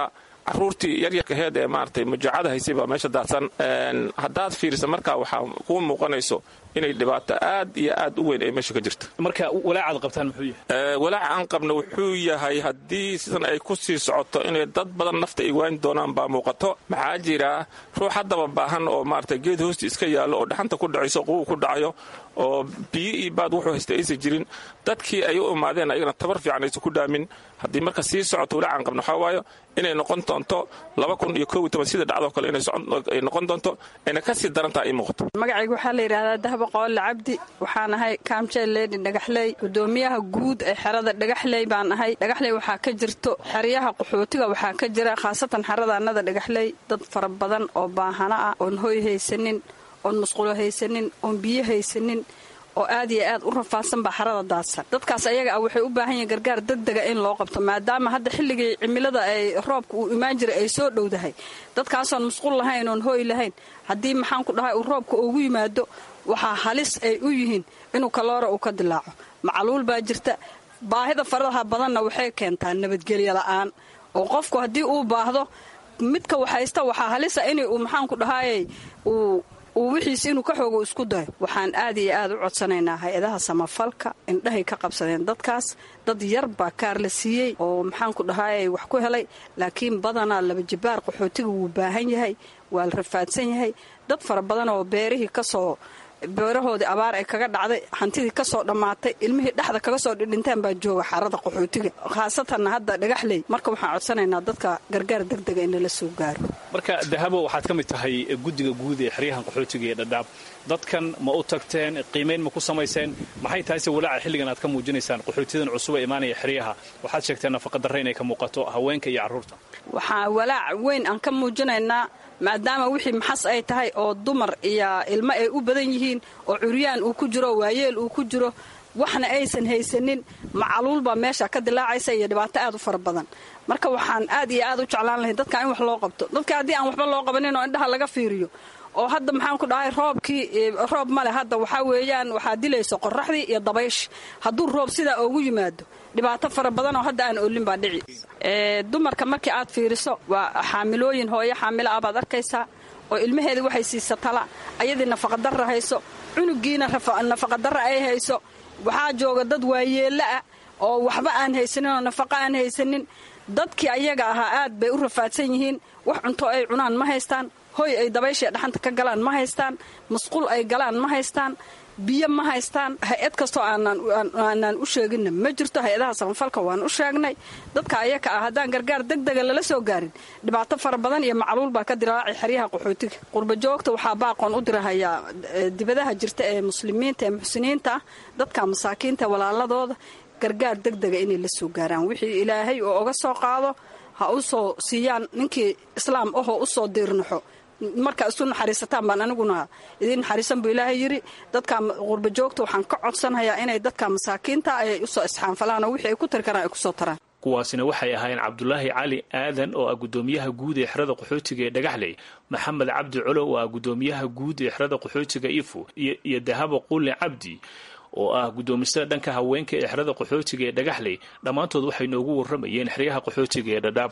caruurtii yaryarkaheed ee maaragtay mujaacada haysay baa meesha daadsan haddaad fiirisa marka waxaa kuu muuqanayso inay dhibaato aad iyo aad u weyn ay meesha ka jirto marka walaacaad qabtaan muxuu yahay walaaca aan qabna wuxuu yahay haddii sidan ay ku sii socoto inay dad badan nafta ay waani doonaan baa muuqato maxaa jira ruux haddaba baahan oo maaragtay geed hoosti iska yaallo oo dhaxanta ku dhacayso qubu ku dhacayo oo biyo iyo baad wuxuu haysta aysan jirin dadkii ay u imaadeen ayagana tabar fiican aysan ku dhaamin haddii marka sii socoto walaacan qabna waxaa waayo inay noqon doonto laba kun iyo koob iyo toban sida dhacdoo kale inay noqon doonto ayna ka sii darantaha ii muuqato magacayga waxaa la yidhahdaa dahba qoole cabdi waxaan ahay kaamjeel leedi dhagaxley gudoomiyaha guud ee xerada dhagaxley baan ahay dhagaxley waxaa ka jirto xeryaha qaxootiga waxaa ka jira khaasatan xerada annada dhagaxley dad fara badan oo baahano ah oon hoy haysanin oon musqulo haysanin oon biyo haysanin oo aad iyo aad u rafaadsan baa xarada daadsan dadkaas ayaga ah waxay u baahan yihiin gargaar degdega in loo qabto maadaama hadda xilligii cimilada ay roobka uu imaan jiray ay soo dhowdahay dadkaasoon musqul lahayn oon hooy lahayn haddii maxaan ku dhahay uu roobka ugu yimaado waxaa halis ay u yihiin inuu kaloora uu ka dilaaco macaluul baa jirta baahida faradaha badanna waxay keentaa nabadgelyo la'aan oo qofku haddii uu baahdo midka waxhaysta waxaa halisa in uu maxaanku dhahayey uu uu wixiis inuu ka xoogo isku dayo waxaan aad iyo aad u codsanaynaa hay-adaha samafalka indhahay ka qabsadeen dadkaas dad yar baa kaar la siiyey oo maxaanku dhahayey wax ku helay laakiin badanaa laba jibaar qaxootiga wuu baahan yahay waa la rafaadsan yahay dad fara badan oo beerihii kasoo beerahoodii abaar ay kaga dhacday hantidii kasoo dhammaatay ilmihii dhexda kaga soo dhidhintaan baa jooga xarada qaxootiga khaasatanna hadda dhagaxley marka waxaan codsanaynaa dadka gargaar degdega in lala soo gaaro marka dahabo waxaad ka mid tahay guddiga guud ee xeryahan qaxootiga ee dhadhaab dadkan ma u tagteen qiimayn ma ku samayseen maxay tahayse walaaca xilligan aad ka muujinaysaan qaxootiyadan cusub ee imaanaya xeryaha waxaad sheegteen nafaqadarre inay ka muuqato haweenka iyo carruurta waxaa walaac weyn aan ka muujinaynaa maadaama wixii maxas ay tahay oo dumar iyo ilmo ay u badan yihiin oo curyaan uu ku jiro waayeel uu ku jiro waxna aysan haysanin macaluul baa meesha ka dilaacaysa iyo dhibaato aad u fara badan marka waxaan aad iyo aad u jeclaan lahay dadka in wax loo qabto dadka haddii aan waxba loo qabanin oo indhaha laga fiiriyo oo hadda maxaan ku dhahay roobkii roob male hadda waxaa weeyaan waxaa dilayso qoraxdii iyo dabaysh hadduu roob sidaa oogu yimaado dhibaato fara badan oo hadda aan olin baa dhici dumarka markii aad fiiriso waa xaamilooyin hooyo xaamilo ah baad arkaysaa oo ilmaheeda waxay siisa tala ayadii nafaqadarra hayso cunugiina nafaqadarra ay hayso waxaa jooga dad waayeella ah oo waxba aan haysanin oo nafaqa aan haysanin dadkii ayaga ahaa aad bay u rafaadsan yihiin wax cunto ay cunaan ma haystaan hoy ay dabayshae dhaxanta ka galaan ma haystaan musqul ay galaan ma haystaan biyo ma haystaan hay-ad kastoo aanaan u sheeginna ma jirto hay-adaha samafalka waan u sheegnay dadka ayaka ah haddaan gargaar degdega lala soo gaarin dhibaato fara badan iyo macluul baa ka diraacay xeryaha qaxootiga qurbajoogta waxaa baaqoon u dirahayaa dibadaha jirta ee muslimiinta ee muxsiniinta ah dadka masaakiinta walaaladooda gargaar degdega inay la soo gaaraan wixii ilaahay oo oga soo qaado ha u soo siiyaan ninkii islaam ahoo u soo diirnaxo markaa isu naxariisataan baan aniguna idiin naxariisan buu ilaahay yidhi dadka qurbajoogta waxaan ka codsanayaa inay dadka masaakiinta ay usoo isxaanfalaan oo wixii ay ku tari karaan ay kusoo taraan kuwaasina waxay ahaayeen cabdulaahi cali aadan oo ah guddoomiyaha guud ee xerada qaxootiga ee dhagaxley maxamed cabdi colow oo ah guddoomiyaha guud ee xerada qaxootiga ifo iyo dahabo quulin cabdi oo ah guddoomisada dhanka haweenka ee xerada qaxootiga ee dhagaxley dhammaantood waxay noogu warramayeen xeryaha qaxootiga ee dhadhaab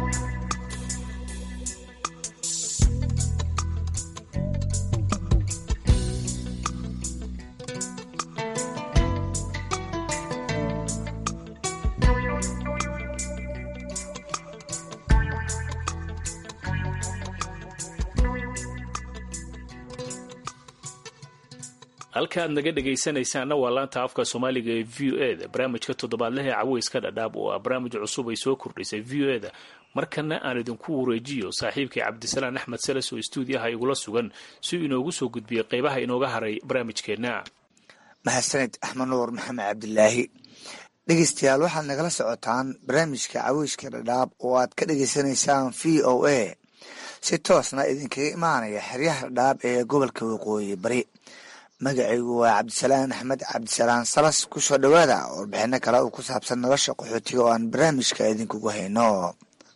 halka aad naga dhegaysanaysaanna waa laanta afka soomaaliga ee v o e da barnaamijka toddobaadlaha ee caweyska dhadhaab oo ah barnaamij cusub ay soo kordhisay v o e da markana aan idinku wareejiyo saaxiibkii cabdisalaan axmed salas oo stuudiyaha igula sugan si uu inoogu soo gudbiyey qaybaha inooga haray barnaamijkeenna mahadsaned axmed nuur maxamed cabdilaahi dhegeystayaal waxaad nagala socotaan barnaamijka caweyska dhadhaab oo aad ka dhegeysanaysaan v o a si toosna idinkaga imaanaya xeryaha dhadhaab ee gobolka waqooyi bari magacaygu waa cabdisalaan axmed cabdisalaan salas kusoo dhowaada warbixino kale oo ku saabsan nolosha qaxootiga oo aan barnaamijka idinkugu hayno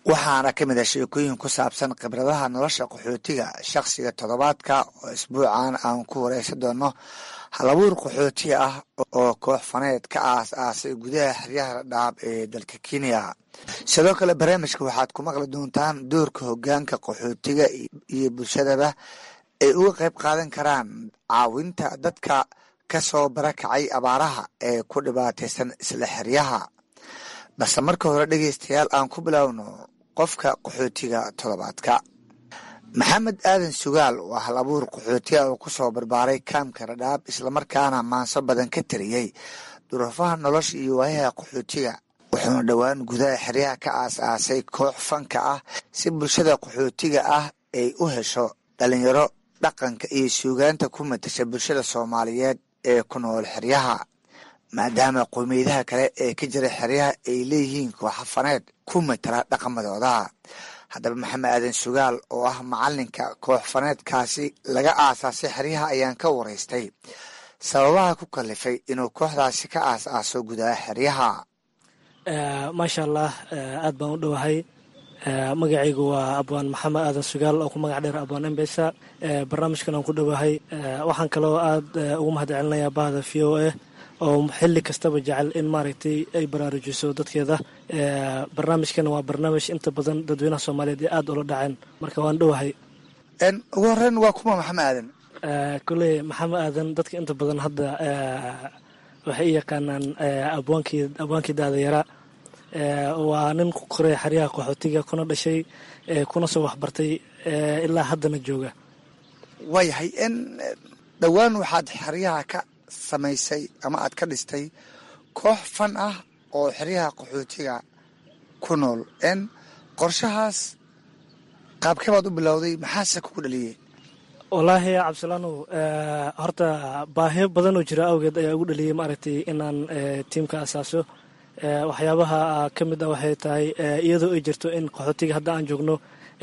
waxaana ka mid ah sheekooyin ku saabsan khibradaha nolosha qaxootiga shakhsiga toddobaadka oo isbuucan aan ku wareysan doono halabuur qaxootiga ah oo koox faneed ka aas aasay gudaha xeryaha dhaab ee dalka kenya sidoo kale barnaamijka waxaad ku maqli doontaan doorka hogaanka qaxootiga iyo bulshadaba ay uga qayb qaadan karaan caawinta dadka ka soo barakacay abaaraha ee ku dhibaataysan isla xeryaha balse marka hore dhegeystayaal aan ku bilowno qofka qaxootiga toddobaadka maxamed aadan sugaal waa hal abuur qaxootiga oo ku soo barbaaray kaamka radhaab islamarkaana maanso badan ka tariyey duruufaha nolosha iyo waayaha qaxootiga wuxuuna dhowaan gudaha xeryaha ka aas aasay koox fanka ah si bulshada qaxootiga ah ay u hesho dhalinyaro dhaqanka iyo suugaanta ku matasha bulshada soomaaliyeed ee ku nool xeryaha maadaama qowmiyadaha kale ee ka jira xeryaha ay leeyihiin kooxafaneed ku matala dhaqamadooda haddaba maxamed aadan sugaal oo ah macalinka koox faneedkaasi laga aasaasay xeryaha ayaan ka waraystay sababaha ku kalifay inuu kooxdaasi ka aas aaso gudaha xeryaha maasha allah aad baan u dhowahay magacaygu waa abwaan maxamed aadan sugaal oo ku magac dheer abwaan embesa barnaamijkan aan ku dhowahay waxaan kaloo aad ugu mahad celinayaa bahda v o a oo xili kastaba jecel in maaragtay ay baraarujiso dadkeeda barnaamijkan waa barnaamij inta badan dadweynaha soomaaliyeed ee aada ula dhaceen marka waan dhowahay ugu horeyn waa kuma maxamed aadan koley maxamed aadan dadka inta badan hadda waxay u yaqaanaan abwaankii abwaankii daadayara waa nin ku koray xeryaha qaxootiga kuna dhashay kuna soo waxbartay ilaa haddana jooga waayahay n dhowaan waxaad xeryaha ka samaysay ama aad ka dhistay koox fan ah oo xeryaha qaxootiga ku nool n qorshahaas qaabkee baad u bilowday maxaase kugu dhaliyey wallaahi cabdisalaanow horta baahiyo badan oo jira awgeed ayaa ugu dhaliyey maaragtay inaan tiimka asaaso waxyaabaha ka mid ah waxay tahay iyadoo ay jirto in qaxootiga hadda aan joogno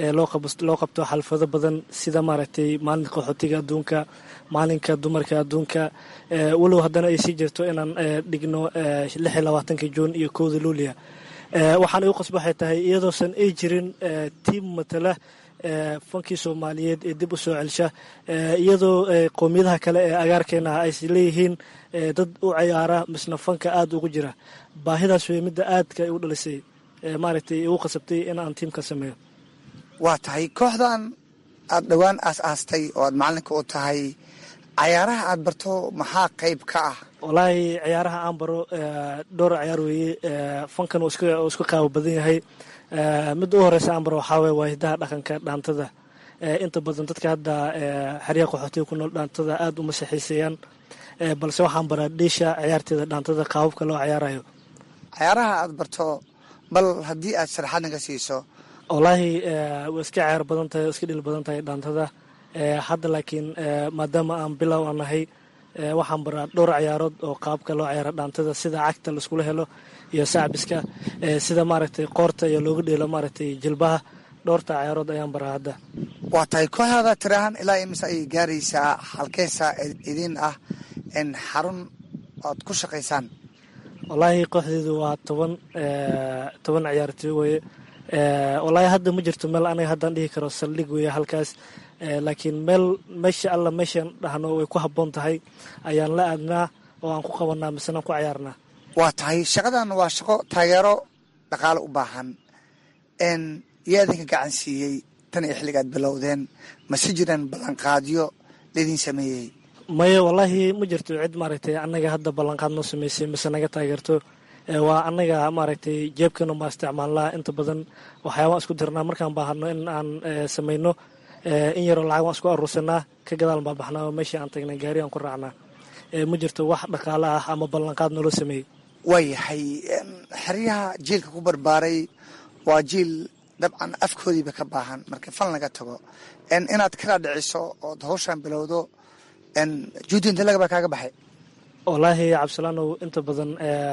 loo qabto xalfado badan sida maaragtay maalinka qaxootiga adduunka maalinka dumarka adduunka walow haddana ay sii jirto inaan dhigno lix iyo labaatanka juun iyo kowda luuliya waxaan igu qasba waxay tahay iyadoosan ay jirin tiim matala fankii soomaaliyeed ee dib u soo celsha iyadoo qowmiyadaha kale ee agaarkeena ay leeyihiin dad u cayaara misna fanka aada ugu jira baahidaas wey midda aadka u dhalisay maaragtay igu qasabtay in aan tiimka sameeyo waa tahay kooxdan aada dhowaan aas aastay oo aad macalinka u tahay cayaaraha aad barto maxaa qayb ka ah wallaahi ciyaaraha aan baro dhowr ciyaar weeye fankan uu isku qaabo badan yahay midda u horeysa aan baro waxaa weye waa hidaha dhaqanka dhaantada inta badan dadka hadda xeryaha qaxootiga ku nool dhaantada aada uma saxiiseeyaan balse waxaan baraa dhiisha ciyaarteeda dhaantada qaababka loo ciyaarayo cayaaraha aad barto bal haddii aad sharaxaad naga siiso wallaahi way iska ciyaar badan tahay iska dhil badan tahay dhaantada hadda laakiin maadaama aan bilow aan nahay waxaan baraa dhowr ciyaarood oo qaabka loo ciyaaro dhaantada sida cagta laiskula helo iyo sacbiska sida maaragtay qoorta iyo looga dheelo maaragtay jilbaha dhowrta ciyaarood ayaan baraa hadda waa tahay kooxdaada tirahan ilaa imise ayay gaaraysaa halkeesa idin ah in xarun oad ku shaqaysaan wallaahi kooxdeedu waa toban toban ciyaartoy weye wallaahi hadda ma jirto meel aniga haddaan dhihi karo saldhig weeye halkaas laakiin meel meesha alla meeshaan dhahno way ku habboon tahay ayaan la aadnaa oo aan ku qabanaa misena aan ku cayaarnaa waa tahay shaqadan waa shaqo taageero dhaqaale u baahan n yaa idinka gacan siiyey tan iyo xilligaad bilowdeen mase jiraan ballanqaadyo laydin sameeyey maya wallaahi ma jirto cid maaragtay annaga hadda ballanqaad noo sameysay mise naga taageerto waa annaga maaragtay jeebkana ma isticmaalnaa inta badan waxyaabaan isku dirnaa markaan baahano in aan samayno in yaroo lacag waan isku aruursanaa ka gadaal baa baxnaa oo meeshii aan tagnay gaari aan ku raacnaa ma jirto wax dhaqaale ah ama ballanqaad noola sameeyey waayahay xeryaha jiilka ku barbaaray waa jiil dabcan afkoodiiba ka baahan marka fal laga tago inaad kala dhiciso ood hawshaan bilowdo juudi inta lagabaa kaaga baxay wallaahi cabdisalaanow inta badan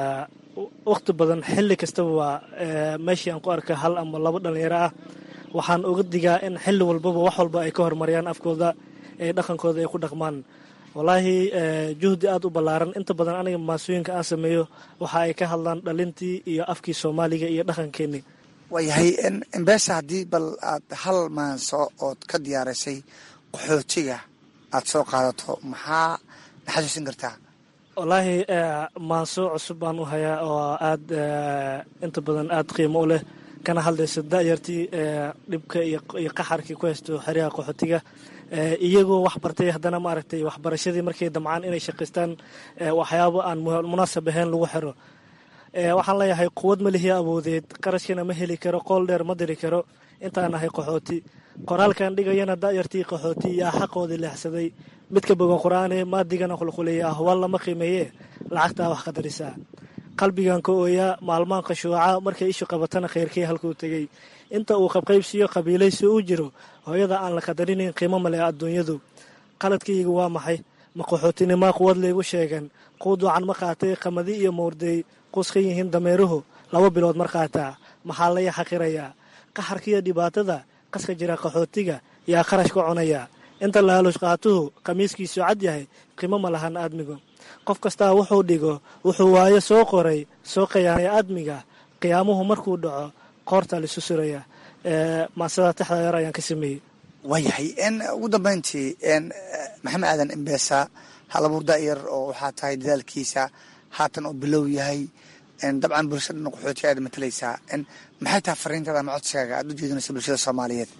wakhti badan xilli kastaba waa meeshii aan ku arka hal ama labo dhalinyaro ah waxaan uga digaa in xilli walbaba wax walba ay ka horumariyaan afkooda ee dhaqankooda ay ku dhaqmaan wallaahi juhdi aada u ballaaran inta badan aniga maasooyinka aan sameeyo waxa ay ka hadlaan dhalintii iyo afkii soomaaliga iyo dhaqankeenii waayahay embeesa haddii bal aad hal maanso ood ka diyaarisay qaxootiga aad soo qaadato maxaa naxasuusin kartaa wallaahi maanso cusub baan u hayaa oo aad inta badan aad qiimo u leh kana hadlayso da'yartii dhibka iyo qaxarkii ku haysto xeryaha qaxootiga iyagoo wax bartay haddana maaragtay waxbarashadii markay damcaan inay shaqaystaan waxyaabo aan munaasab ahayn lagu xiro waxaan leeyahay quwad ma lihiya awoodeed qarashkana ma heli karo qool dheer ma diri karo intaan ahay qaxooti qoraalkan dhigayana da'yartii qaxooti yaa xaqoodii leexsaday midka bogan qur-aane maadigana qulquleeya ahwaal lama qiimeeye lacagtaa wax qadarisaa qalbigan ka ooyaa maalmaan qashuuca markay ishu qabatana khayrkii halkuu tegey inta uu qabqaybsiyo qabiilaysi u jiro hooyada aan la qadarinayn qiimo male adduunyadu qaladkaygu waa maxay ma qaxootinimaa quwad laygu sheegan quuduucan ma qaatay qamadi iyo mowrdey quskan yihiin dameeruhu laba bilood mar qaataa maxaa laya xaqirayaa qaxarkiiyo dhibaatada qaska jira qaxootiga yaa kharash ka cunaya inta laalush qaatuhu khamiiskiisu cad yahay qiimo ma lahan aadmigu qof kastaa wuxuu dhigo wuxuu waayo soo qoray soo qayaanay aadmiga qiyaamuhu markuu dhaco qoorta lisu suraya maasada taxda yar ayaan ka sameeyey waayahay ugu dambeyntii maxamed aadan embeesa halabuur da'yar oo waxaa tahay dadaalkiisa haatan oo bilow yahay dabcan bulshada dhan qaxooti aad matalaysaa maxay tahay fariintada ama codsigaaga aad u jeedinaysa bulshada soomaaliyeed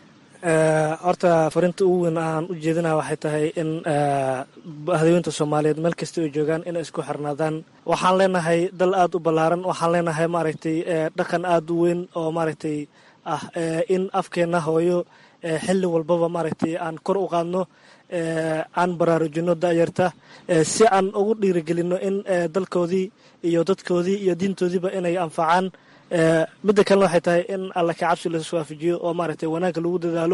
horta fariinta ugu weyn aan u jeedinaya waxay tahay in hadaweynta soomaaliyeed meel kasta ay joogaan inay isku xirnaadaan waxaan leenahay dal aada u ballaaran waxaan leenahay maaragtay dhaqan aada u weyn oo maaragtay ah in afkeenna hooyo xilli walbaba maaragtay aan kor u qaadno aan baraarujino da'yarta si aan ugu dhiirigelino in dalkoodii iyo dadkoodii iyo diintoodiiba inay anfacaan midda kalena waxay tahay in alla ka cabsi lasu waafajiyo oo maaragtay wanaagga lagu dadaalo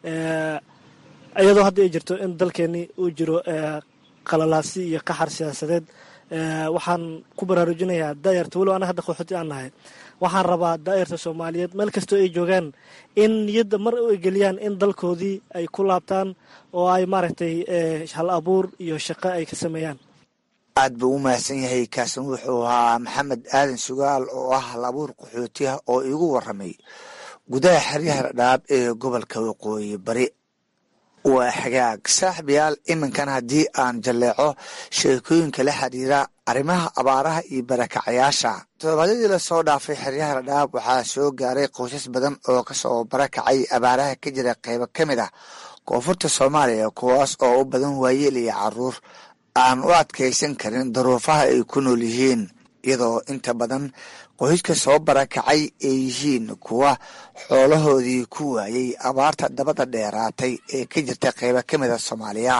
iyadoo hadda ay jirto in dalkeeni uu jiro qalalaasi iyo qaxar siyaasadeed waxaan ku baraarujinayaa daayarta walow ana hadda qaxooti aan nahay waxaan rabaa daayarta soomaaliyeed meel kastoo ay joogaan in niyadda mar ay geliyaan in dalkoodii ay ku laabtaan oo ay maaragtay hal abuur iyo shaqo ay ka sameeyaan aad buu u mahadsan yahay kaasin wuxuu ahaa maxamed aadan sugaal oo ah hal abuur qaxootiah oo iigu waramay gudaha xeryaha dhadhaab ee gobolka waqooyi bari waa xagaag saaxibayaal iminkan haddii aan jalleeco sheekooyinka la xiriira arrimaha abaaraha iyo barakacayaasha toddobaadyadii lasoo dhaafay xeryaha dhadhaab waxaa soo gaaray qoysas badan oo kasoo barakacay abaaraha ka jira qeybo ka mid ah koonfurta soomaaliya kuwaas oo u badan waayeel iyo caruur aan u adkaysan karin daruufaha ay ku nool yihiin iyadoo inta badan qoyska soo barakacay ay yihiin kuwa xoolahoodii ku waayey abaarta dabada dheeraatay ee ka jirta qeybo ka mida soomaaliya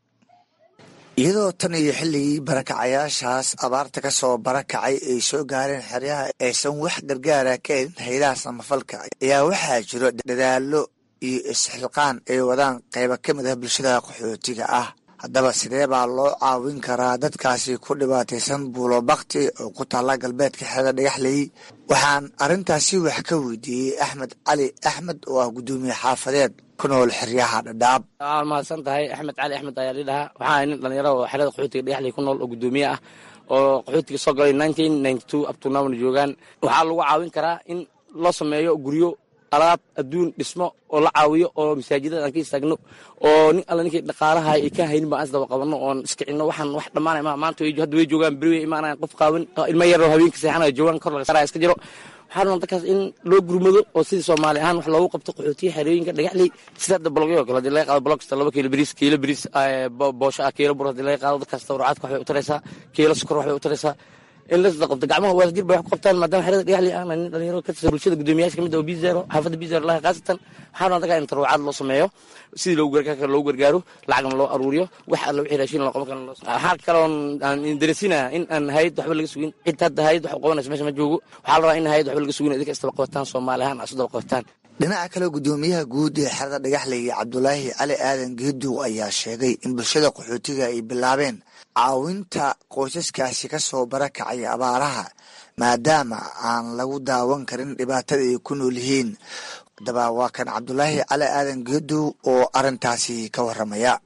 iyadoo tan iyo xilligii barakacayaashaas abaarta ka soo barakacay ay soo gaareen xeryaha aysan wax gargaara ka helin haydaha samafalka ayaa waxaa jiro dadaalo iyo isxilqaan ay wadaan qeybo ka mid ah bulshada qaxootiga ah haddaba sidee baa loo caawin karaa dadkaasi ku dhibaataysan buulo bakti oo ku taalla galbeedka xerada dhagaxley waxaan arrintaasi wax ka weydiiyey axmed cali axmed oo ah guddoomiye xaafadeed ku nool xeryaha dhadhaab waa mahadsan tahay axmed cali axmed ayaa lidhahaa waxaa nin dhalinyaro oo xerada qaxootiga dhagaxley ku nool oo guddoomiye ah oo qaxootiga soo galay nineteen ninety two abtunamna joogaan waxaa lagu caawin karaa in loo sameeyo guryo alaab adduun dhismo oo la caawiyo oo masaajidada aan ka istaagno oo nin alla ninkii dhaqaalaha ay ka haynin baan isdaba qabanno oon iskicino waxaan wax dhammaanay ma maanta hadda way joogaan beri way imaanayan qof qaawan ilmo yaroo habeenka seexanaya joogaan kor laga saaraya iska jiro waxaa rabaa dadkaas in loo gurmado oo sidii soomaali ahaan wax loogu qabto qaxootiya xerooyinka dhagaxley sida hadda bologyo kale hadii laga qaado bolog kasta laba kiilo bariis kiilo bariis boosho ah kiilo bur hadii laga qaado dadkaas tawracaadka waxbay u taraysaa kiilo sukor waxbay u taraysaa in la qabto gacmaha waasjir bay wax ku qabtaan maadaama xerada dhagaxley aan nin dhalinyaro ka tirsan bulshada guddoomiyaasha kamid oo bizero xaafadda bizero laha khaasatan waxaa rabaa dadka in tarwacaad loo sameeyo sidii loogu gargaar loogu gargaaro lacagna loo aruuriyo wax alla wixii raashin loo qaban karo waxaa kaloon aan daresinaa in aan hayad waxba laga sugin cid hadda hayad wax u qabanaysa meesha ma joogo waxaa la rabaa in hayad waxba laga sugin idinka isdaba qabataan soomaali ahaan isu daba qabataan dhinaca kale guddoomiyaha guud ee xerada dhagaxley cabdulaahi cali aadan geedow ayaa sheegay in bulshada qaxootiga ay bilaabeen caawinta qoysaskaasi ka soo barakacay abaaraha maadaama aan lagu daawan karin dhibaatada ay ku nool yihiin haddaba waa kan cabdulaahi cali aadan geedow oo arrintaasi ka waramaya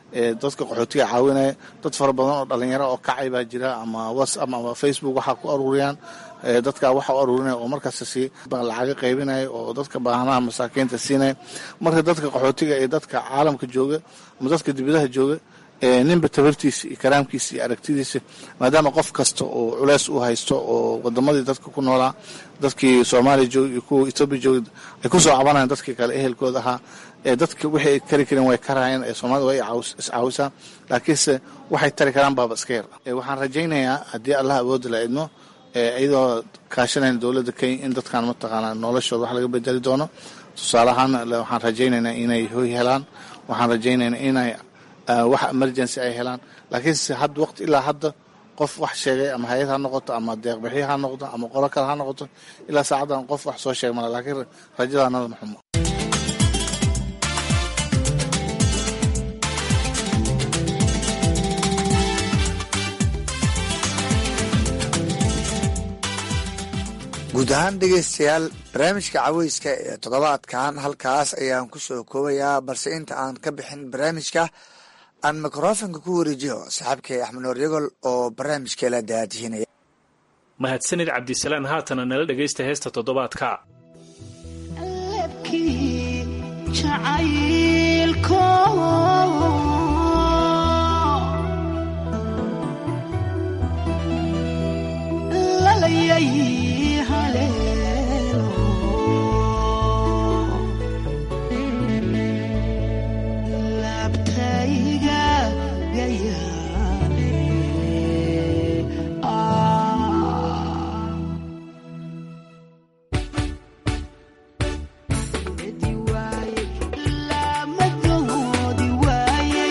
dadka qaxootiga caawinaya dad fara badan oo dhalinyaro oo kacay baa jira ama whatsapp ama facebook waxaa ku aruuriyaan dadka waxa u aruurinaya oo markaas si lacaga qaybinaya oo dadka baahanaha masaakiinta siinaya marka dadka qaxootiga ee dadka caalamka jooga ama dadka dibadaha jooga ninba tabartiisa iyo karaamkiisa iyo aragtidiisa maadaama qof kasta oo culeys u haysto oo wadamadii dadka ku noolaa dadkii soomaaliya jooga iyo kuwa etoobiya jooga ay kusoo cabanayaan dadkii kale ehelkooda ahaa ee dadka wixii ay kari kareen way karayeen ee soomaalida way iscaawisaa laakiinse waxay tari karaan baaba iska yar waxaan rajaynayaa haddii allah awoodda la idmo iyadoo kaashanayn dowladda kenya in dadkan mataqaanaa noloshooda wax laga bedeli doono tusaale ahaan waxaan rajaynaynaa inay hoy helaan waxaan rajaynaynaa inay wax emergency ay helaan laakiinse had waqti ilaa hadda qof wax sheegay ama hay-ad ha noqoto ama deeqbixyo ha noqoto ama qolo kale ha noqoto ilaa saacaddan qof wax soo sheeg mala laakiin rajadaanada maxumo guud ahaan dhegaystayaal barnaamijka caweyska ee toddobaadkan halkaas ayaan ku soo koobayaa balse inta aan ka bixin barnaamijka aan mikrofonka ku wareejiyo saaxiibkay axmed noor yagol oo barnaamijkeela daadihinaya mahadsanid cabdisalaan haatana nala dhegaysta heesta toddobaadka Lama doodi waaye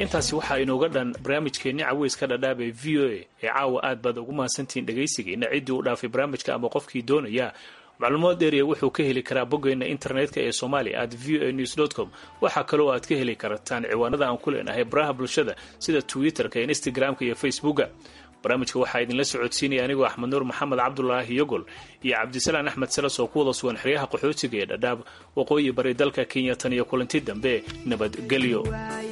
intaasi waxaa inooga dhan barnaamijkeenni caweyska dhadhaab ee v o a ee caawa aad baad ugu mahadsantihiin dhegaysigeena ciddii u dhaafay barnaamijka ama qofkii doonaya macluumaad dheeriya wuxuu ka heli karaa boggeena internetka ee somalia at v o a news com waxaa kaloo aad ka heli kartaan ciwaanada aan ku leenahay baraha bulshada sida twitter-ka instagram-ka iyo facebooka barnaamijka waxaa idinla socodsiinaya anigoo axmed nuur maxamed cabdulaahi yogol iyo cabdisalaan axmed salas oo ku wada sugan xeryaha qaxootiga ee dhadhaab waqooyi bari dalka kenya tan iyo kulanti dambe nabadgelyo